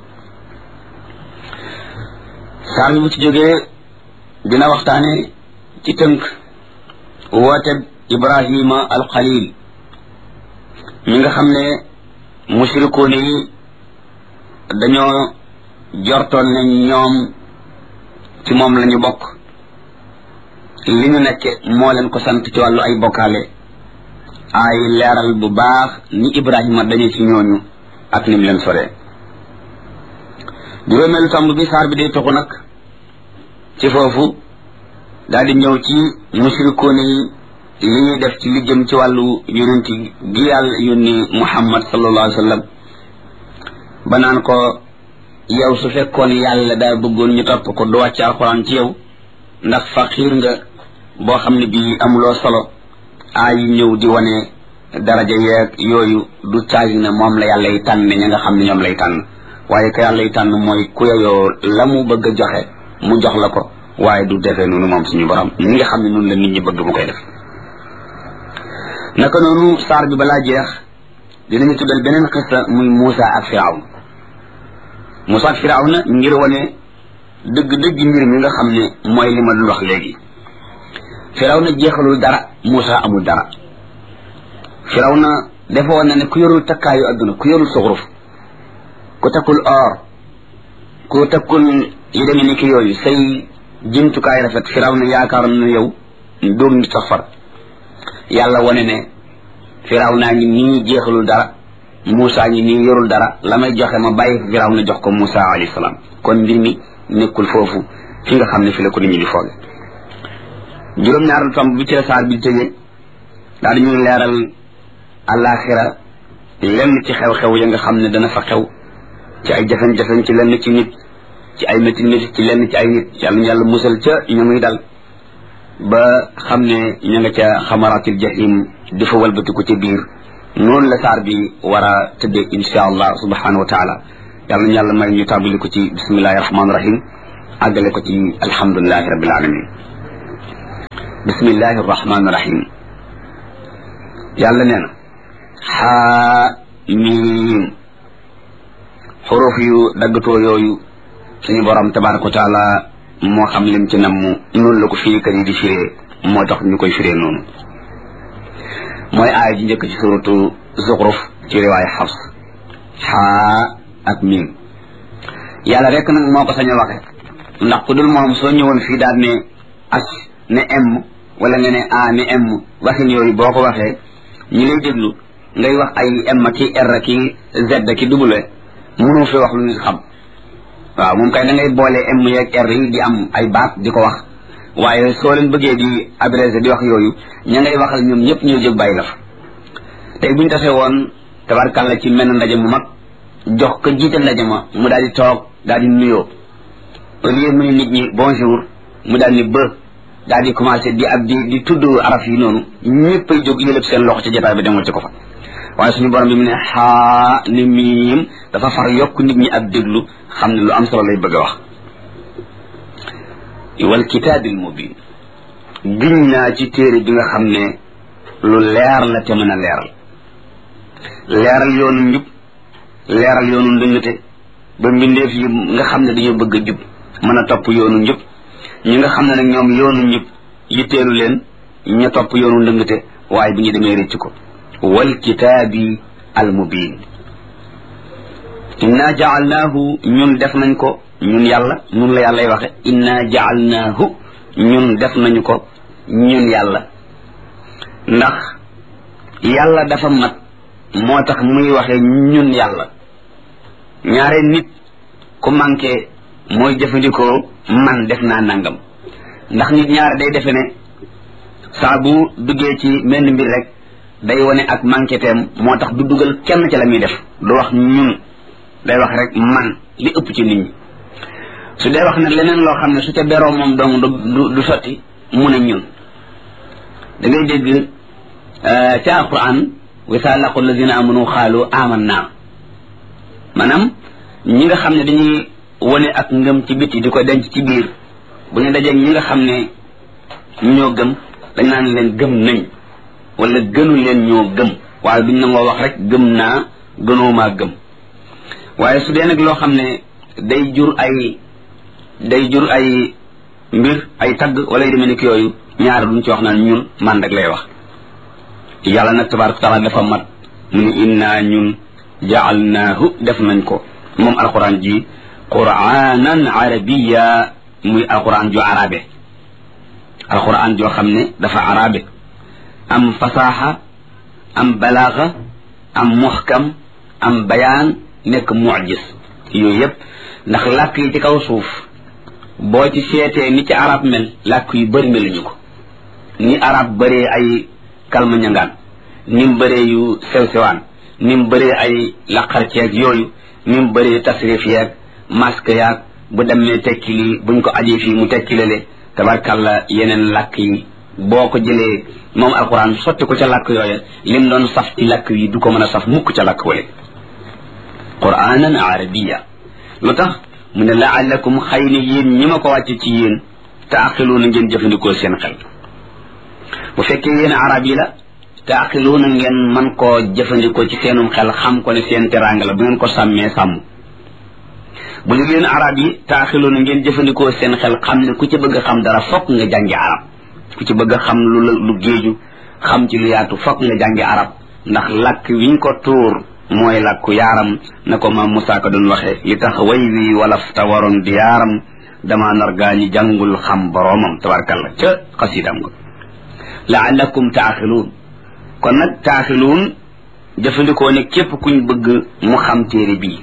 saar bi bu ci jógee dina waxtaane ci tënk woote ibrahima alxalil mi nga xam ne mushrikoon yi dañoo jortoon ne ñoom ci moom la ñu bokk li ñu nekke moo leen ko sant ci wàllu ay bokkaale ay leeral bu baax ni ibrahima dañu ci ñooñu ak ni mu leen soree juróomeelu tomb bi saar bi day toxu nag ci foofu daal di ñëw ci mushrikoon yi li ñuy def ci li jëm ci wàllu yonent gi yàlla yónni muhammad sallallahu alayhi wa sallam ba naan ko yow su fekkoon yàlla daa bëggoon ñu topp ko du wàcc alxuraan ci yow ndax faqiir nga boo xam ne bii amuloo solo aay ñëw di wane daraja yeeg yooyu du caagi ne moom la yàlla yi tànn ña nga xam ne ñoom lay tànn waaye ka yàlla yi tànn mooy ku yeyoo la mu bëgg a joxe mu jox la ko waaye du defee noonu moom suñu borom ñi nga xam ne noonu la nit ñi bëgg mu koy def naka noonu saar bi balaa jeex dinañu tuddal beneen xista muy Muusa ak Firawn Muusa ak Firawna ngir wane dëgg-dëgg mbir mi nga xam ne mooy li ma dul wax léegi Firawna jeexalul dara Muusa amul dara Firawna dafa woon na ne ku yorul takkaayu adduna ku yorul suxruf ku takkul or ku takkul yi demee ni ki yooyu say jumtukaay rafet Firawna yaakaaroon na yow doog nit sax far yàlla wane ne Firawna ngi nii jeexalul dara Muusa ngi nii yorul dara la may joxe ma bàyyi Firawna jox ko Muusa alayhi salaam kon mbir mi nekkul foofu fi nga xam ne fi la ko nit ñi di fooge juróom-ñaaral tomb bi ci la saar bi tëjee daal di ñuy leeral àllaaxira lenn ci xew-xew ya nga xam ne dana fa xew ci ay jafen-jafen ci lenn ci nit ci ay métti métti ci lenn ci ay nit yàlla yàlla musal ca ñu muy dal ba xam ne ña nga ca xamaratil jahim di fa walbatiku ca biir noonu la saar bi war a tëddee insha allah subhanahu wa taala yàlla ñu yàlla may ñu tàmbali ko ci bismillahi rahmaani rahim àggale ko ci alhamdulilahi rabbil alamin bismillahi arrahmani irrahim yàlla nee na xaa miim xuruf yu daggatoo yooyu suñu borom tabaraka wa taala moo xam lim ci namm noonu la ko firikat yi di firee moo tax ñu koy firee noonu mooy aaya ji njëkk ci suratu zuxruf ci riwaay xafs xaa ak miim yàlla rek nag moo ko sañ a waxe ndax ku dul moom soo ñëwoon fii daal ne as ne m wala nga ne a ne m waxin yooyu boo ko waxee ñi lay déglu ngay wax ay m ki r ki z ki w mënoo fi wax lu ñu xam waaw moom kay da ngay boole m yeeg r yi di am ay baat di ko wax waaye soo leen bëggee di abrégé di wax yooyu ña ngay waxal ñoom ñëpp ñoo jóg bàyyi la fa tey buñu tasee woon tabarkàlla ci menn ndaje mu mag jox ko jiite ndaje ma mu daal di toog daal di nuyoo au lieu mu ne nit ñi bonjour mu daal ni bë daal di commencé di ab di di tudd araf yi noonu ñëpp ay jóg yëlëb seen loxo ci jotaay bi demal ci ko fa waaye suñu borom bi mu ne xaa ni miim dafa far yokk nit ñi ak déglu xam ne lu am solo lay bëgg a wax wal kitaabil mubin giñ naa ci téere bi nga xam ne lu leer la te mën a leeral leeral yoonu njub leeral yoonu ndëngate ba mbindeef yi nga xam ne dañoo bëgg a jub mën a topp yoonu njub ñi nga xam ne nag ñoom yoonu njub yitteelu leen ña topp yoonu ndëngate waaye bu ñu demee rëcc ko wal kitaabi al mubin inna jaalnaahu ñun def nañ ko ñun yàlla ñun la yàllay waxe inna jaalnaahu ñun def nañu ko ñun yàlla ndax yàlla dafa mat moo tax muy waxe ñun yàlla ñaare nit ku manqué mooy jëfandikoo man def naa nangam ndax nit ñaare day defe ne saa bu duggee ci menn mbir rek day wane ak manqué teem moo tax du dugal kenn ci la muy def du wax ñun day wax rek man li ëpp ci nit ñi su dee wax ne leneen loo xam ne su ca beroo moom dong du du sotti mu ne ñun da ngay dégg ca alquran wa saa laqu alladina amanu xaalu aman naa maanaam ñi nga xam ne dañuy wane ak ngëm ci biti di ko denc ci biir bu ñu dajeeg ñi nga xam ne ñoo gëm dañ naan leen gëm nañ wala gënu leen ñoo gëm waaye duñ nangoo wax rek gëm naa gënoomaa gëm waaye su dee nag loo xam ne day jur ay day jur ay mbir ay tagg wala yu demee ni ki yooyu ñaar duñ ci wax naan ñun man rek lay wax yàlla nag tabaraka taala dafa mat mu ne inna ñun jaalnaahu def nañ ko moom alquran ji quranan arabiya muy alquran ju arabe alquran joo xam ne dafa arabe am fasaxa am balaaxa am muxkam am bayaan nekk mucjis yooyu yëpp ndax làkk yi ci kaw suuf boo ci seetee ni ci arab mel làkk yu bëri meluñu ko ni arab bëree ay kalma ñangaan ni mu bëree yu sew sewaan ni mu bëree ay laqar ceeg yooyu ni mu bëree tasrif yeeg masque yaag bu demee tekki lii buñ ko ajee fii mu tekki lale tabarkàlla yeneen làkk yi boo ko jëlee moom alquran sotti ko ca làkk yooya lim doon saf ci làkk yi du ko mën a saf mukk ca làkk wale quranan arabiya lu tax mu ne laallakum xëy na yéen ñi ma ko wàcce ci yéen taaxiluuna ngeen jëfandikoo seen xel bu fekkee yéen arab yi la taaxiluuna ngeen man koo jëfandikoo ci seenum xel xam ko ne seen teraanga la bu ngeen ko sàmmee sàmm bu ñu yéen arab yi taaxiluuna ngeen jëfandikoo seen xel xam ne ku ci bëgg a xam dara fokk nga jàngi arab ku ci bëgg a xam lu lu géeju xam ci lu yaatu fokk nga jàngi arab ndax làkk wiñ ko tuur mooy làkku yaaram na ko maam Moussa ko doon waxee li tax way wi walaf ta waroon di yaaram dama nar gaa ñi jàngul xam boroomam tabarkalla ca xasidam nga laallakum taaxiluun kon nag taaxiluun jëfandikoo ne képp kuñ bëgg mu xam téere bii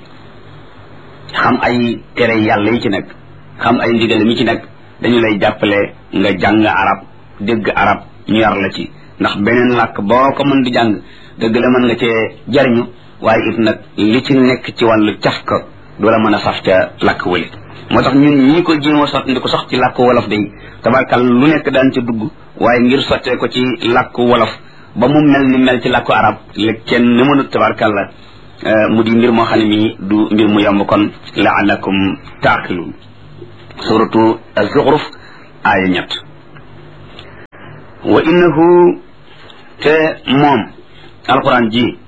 xam ay tere yàlla yi ci nekk xam ay ndigal mi ci nekk dañu lay jàppale nga jàng arab dégg arab ñu yar la ci ndax beneen làkk boo ko mën di jàng dëgg la mën nga cee jariñu waaye it nag li ci nekk ci wàllu caf ka du la mën a saf ca làkk wële moo tax ñun ñii ko jéem a sotti ndi ko sax ci làkk wolof day tabarkal lu nekk daan ca dugg waaye ngir sottee ko ci làkk wolof ba mu mel ni mel ci làkku arab la kenn ni mënut tabarkal la mu di mbir moo xam ne mii du mbir mu yomb kon laalakum taaqiluun suratu az-zuxruf aaya ñett wa innahu te moom alquran ji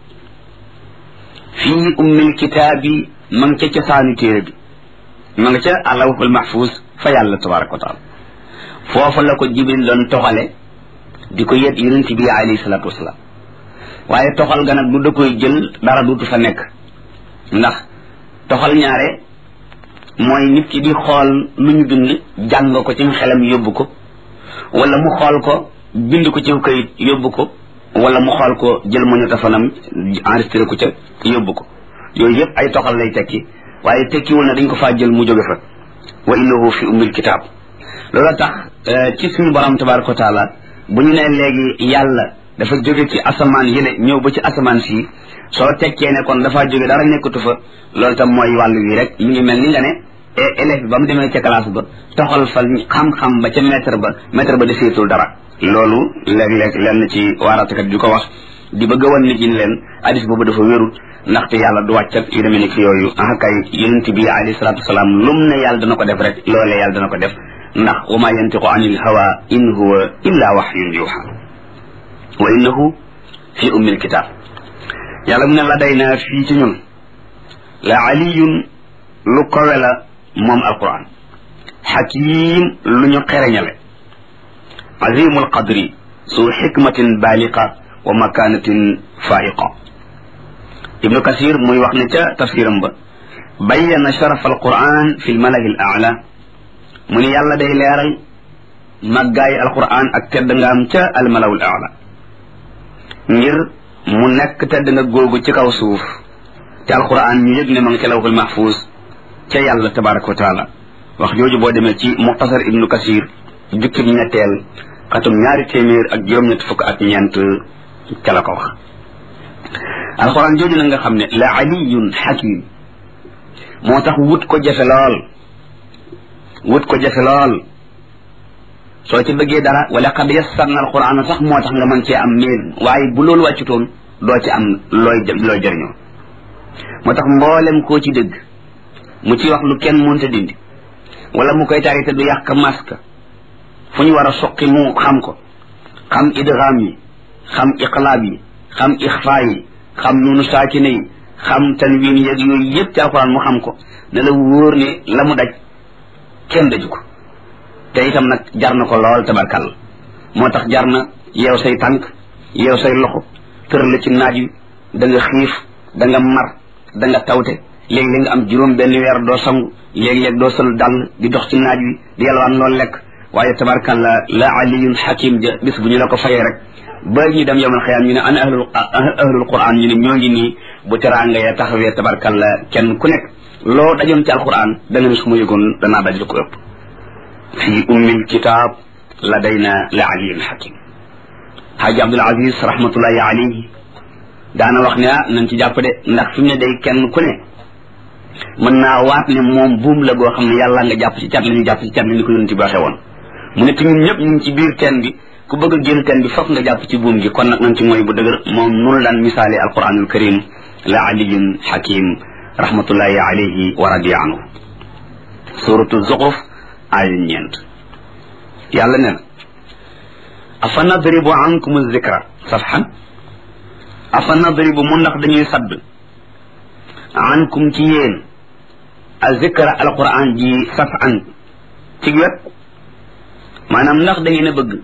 fii ummil kitaabi ma nga ca cosaanu téere bi ma nga ca alawhul mahfuz fa yàlla tabaraka wa taala foofa la ko jibril doon toxale di ko yet yonent bi alayhi salatu wasalaam waaye toxal ga nag du da koy jël dara duutu fa nekk ndax toxal ñaare mooy nit ki di xool lu ñu bind jàng ko ci xelam yóbbu ko wala mu xool ko bind ko ci kayit yóbbu ko wala mu xool ko jël magnétophone enregistré ko ca yóbbu ko yooyu yëpp ay toxal lay tekki waaye tekkiwul na dañ ko faa jël mu jóge fa wa innahu fi ummil kitaab loolu tax ci suñu borom tabaraka wa taala bu ñu nee léegi yàlla dafa jóge ci asamaan yële ñëw ba ci asamaan sii soo tekkee ne kon dafa jóge dara nekkatu fa loolu tam mooy wàllu wi rek mi ngi mel ni nga ne élève bi ba mu demee ca classe ba toxal fa xam-xam ba ca maître ba maître ba deseetul dara loolu léeg-léeg lenn ci waaratakat di ko wax di bëgg a wan nit ñi leen hadis boobu dafa wérul ndaxte yàlla du wàccat yu demee nekk yooyu ah kay yonent bi alayhi salaatu wasalaam lum ne yàlla dana ko def rek loolee yàlla dana ko def ndax wa ma yantiqu anil hawa in huwa illa wahyun yuha wa innahu fi ummil kitab yàlla mu ne la day naa fii ci ñun la aliyun lu kowe la moom alquran xakim lu ñu xereñale azimul qadri su xikmatin baaliqa wa makanatin faiqa ibnu kasir muy wax ne ca tafsiram ba bayyana sharaf alquran fi lmalahi al aala mu ne yàlla day leeral màggaayi alquran ak tedd ngaam ca almalaw al aala ngir mu nekk tedd nga googu ci kaw suuf te alquran ñu yëg ne ma nga ca lawhul mahfuz ca yàlla tabaraka wa taala wax jooju boo demee ci muxtasar ibnu kasir jukkib ñetteel xatum ñaari téeméer ak juróom-ñett fukk ak ñeent ca la ko wax alquran jooju na nga xam ne la aliyun xakim moo tax wut ko jafe lool wut ko jafe lool soo ci bëggee dara wala qad yassarna alquran sax moo tax nga mën cee am meel waaye bu loolu wàccutoon doo ci am looy looy jëriñoo moo tax mboolem koo ci dëgg mu ci wax lu kenn mënta dindi wala mu koy tari te du yàq maska fu ñu war a soqi mu xam ko xam idgham yi xam iqlaab yi xam ixfaa yi xam nunu saakine yi xam tanwin yeeg yooyu yëpp ci alquran mu xam ko ne la wóor ne la mu daj kenn daju ko te itam nag jar na ko lool tabarkal moo tax jar na yeew say tànk yeew say loxo tër la ci naaj wi da nga xiif da nga mar da nga tawte léeg-léeg nga am juróom benn weer doo sangu léeg-léeg doo sol dàll di dox ci naaj wi di yalwaan loolu lekk waaye tabarkal la la aliyun hakim ja bis bu ñu la ko fayee rek ba ñu dem yowmal xiyaam ñu ne ana ahlul ahlul quran ñu ne ñoo ngi nii bu teraanga ya taxawee tabarkal la kenn ku nekk loo dajoon ci alquran da nga ne su ma yëgoon danaa daj lu ko ëpp fi ummil kitab ladayna la aliyun hakim haaji abdul aziz rahmatullahi alayhi daana wax ne ah nañ ci jàpp de ndax fi mu ne day kenn ku ne mën naa waat ne moom buum la goo xam ne yàlla nga jàpp ci cat la ñu jàpp ci cat la ñu ko yonent bi waxee woon mu ne te ñun ñëpp ñu ngi ci biir teen bi ku bëgg a génn teen bi fokk nga jàpp ci buum gi kon nag nañ ci mooy bu dëgër moom nunu daan misaale alquranul karim la aliyun hakim rahmatullahi alayhi wa radiya anhu suratu zuxruf aaya ñeent yàlla ne na afa nadribu ankum zikra safhan afa nadribu mu ndax dañuy sadd ankum ci yéen a zikra alquran ji safan ci wet maanaam ndax da ngeen a bëgg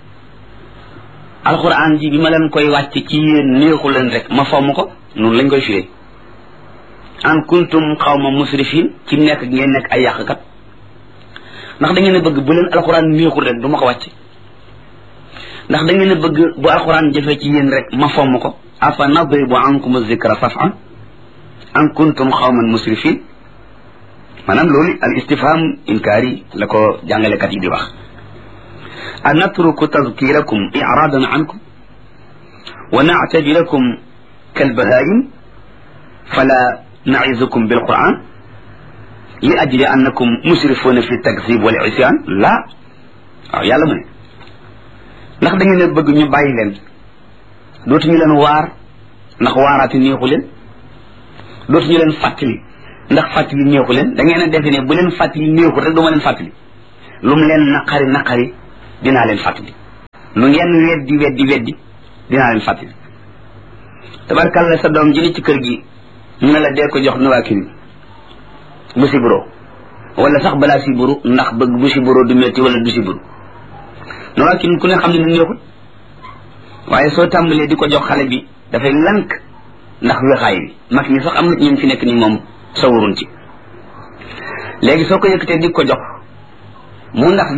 alquran ji bi ma leen koy wàcc ci yéen neexu leen rek ma fomm ko noonu lañ koy firee an kuntum xawma musrifin ci nekk ngeen nekk ay yàqkat ndax da ngeen a bëgg bu leen alquran neexul rek du ma ko wàcc ndax da ngeen a bëgg bu alquran jëfee ci yéen rek ma fomm ko afa nadribu ankum zikra safan an kuntum xawman musrifin maanaam loolu al istifham inkaari la ko jàngalekat yi di wax a natruku tazkirakum iradan ankum wa nactabilakum kalbahaim fala nacizukum bilquran li ajli annakum musrifuna fi takzib wal isyan la waaw yàlla mu ne ndax da ngeen a bëgg ñu bàyyi leen dootuñu leen waar ndax waaraati neexu leen dootuñu leen fàttali ndax fàttali neexu leen da ngeen a defe ne bu leen fàttali neexul rek duma leen fàttali lu mu leen naqari naqari dinaa leen fàttali lu ngeen weddi weddi weddi dinaa leen fàttali tabarkalla sa doom ji ni ci kër gi ñu ne la dee ko jox nuwaakin bu siburo wala sax balaa siburu ndax bëgg bu siburo du metti wala du siburu nuwaakin ku ne xam ne nu neexut waaye soo tàmbalee di ko jox xale bi dafay lank ndax wexaay bi mag ñi sax am na ñun fi nekk ni moom sawurun ci léegi soo ko yëkkatee di ko jox mu ndax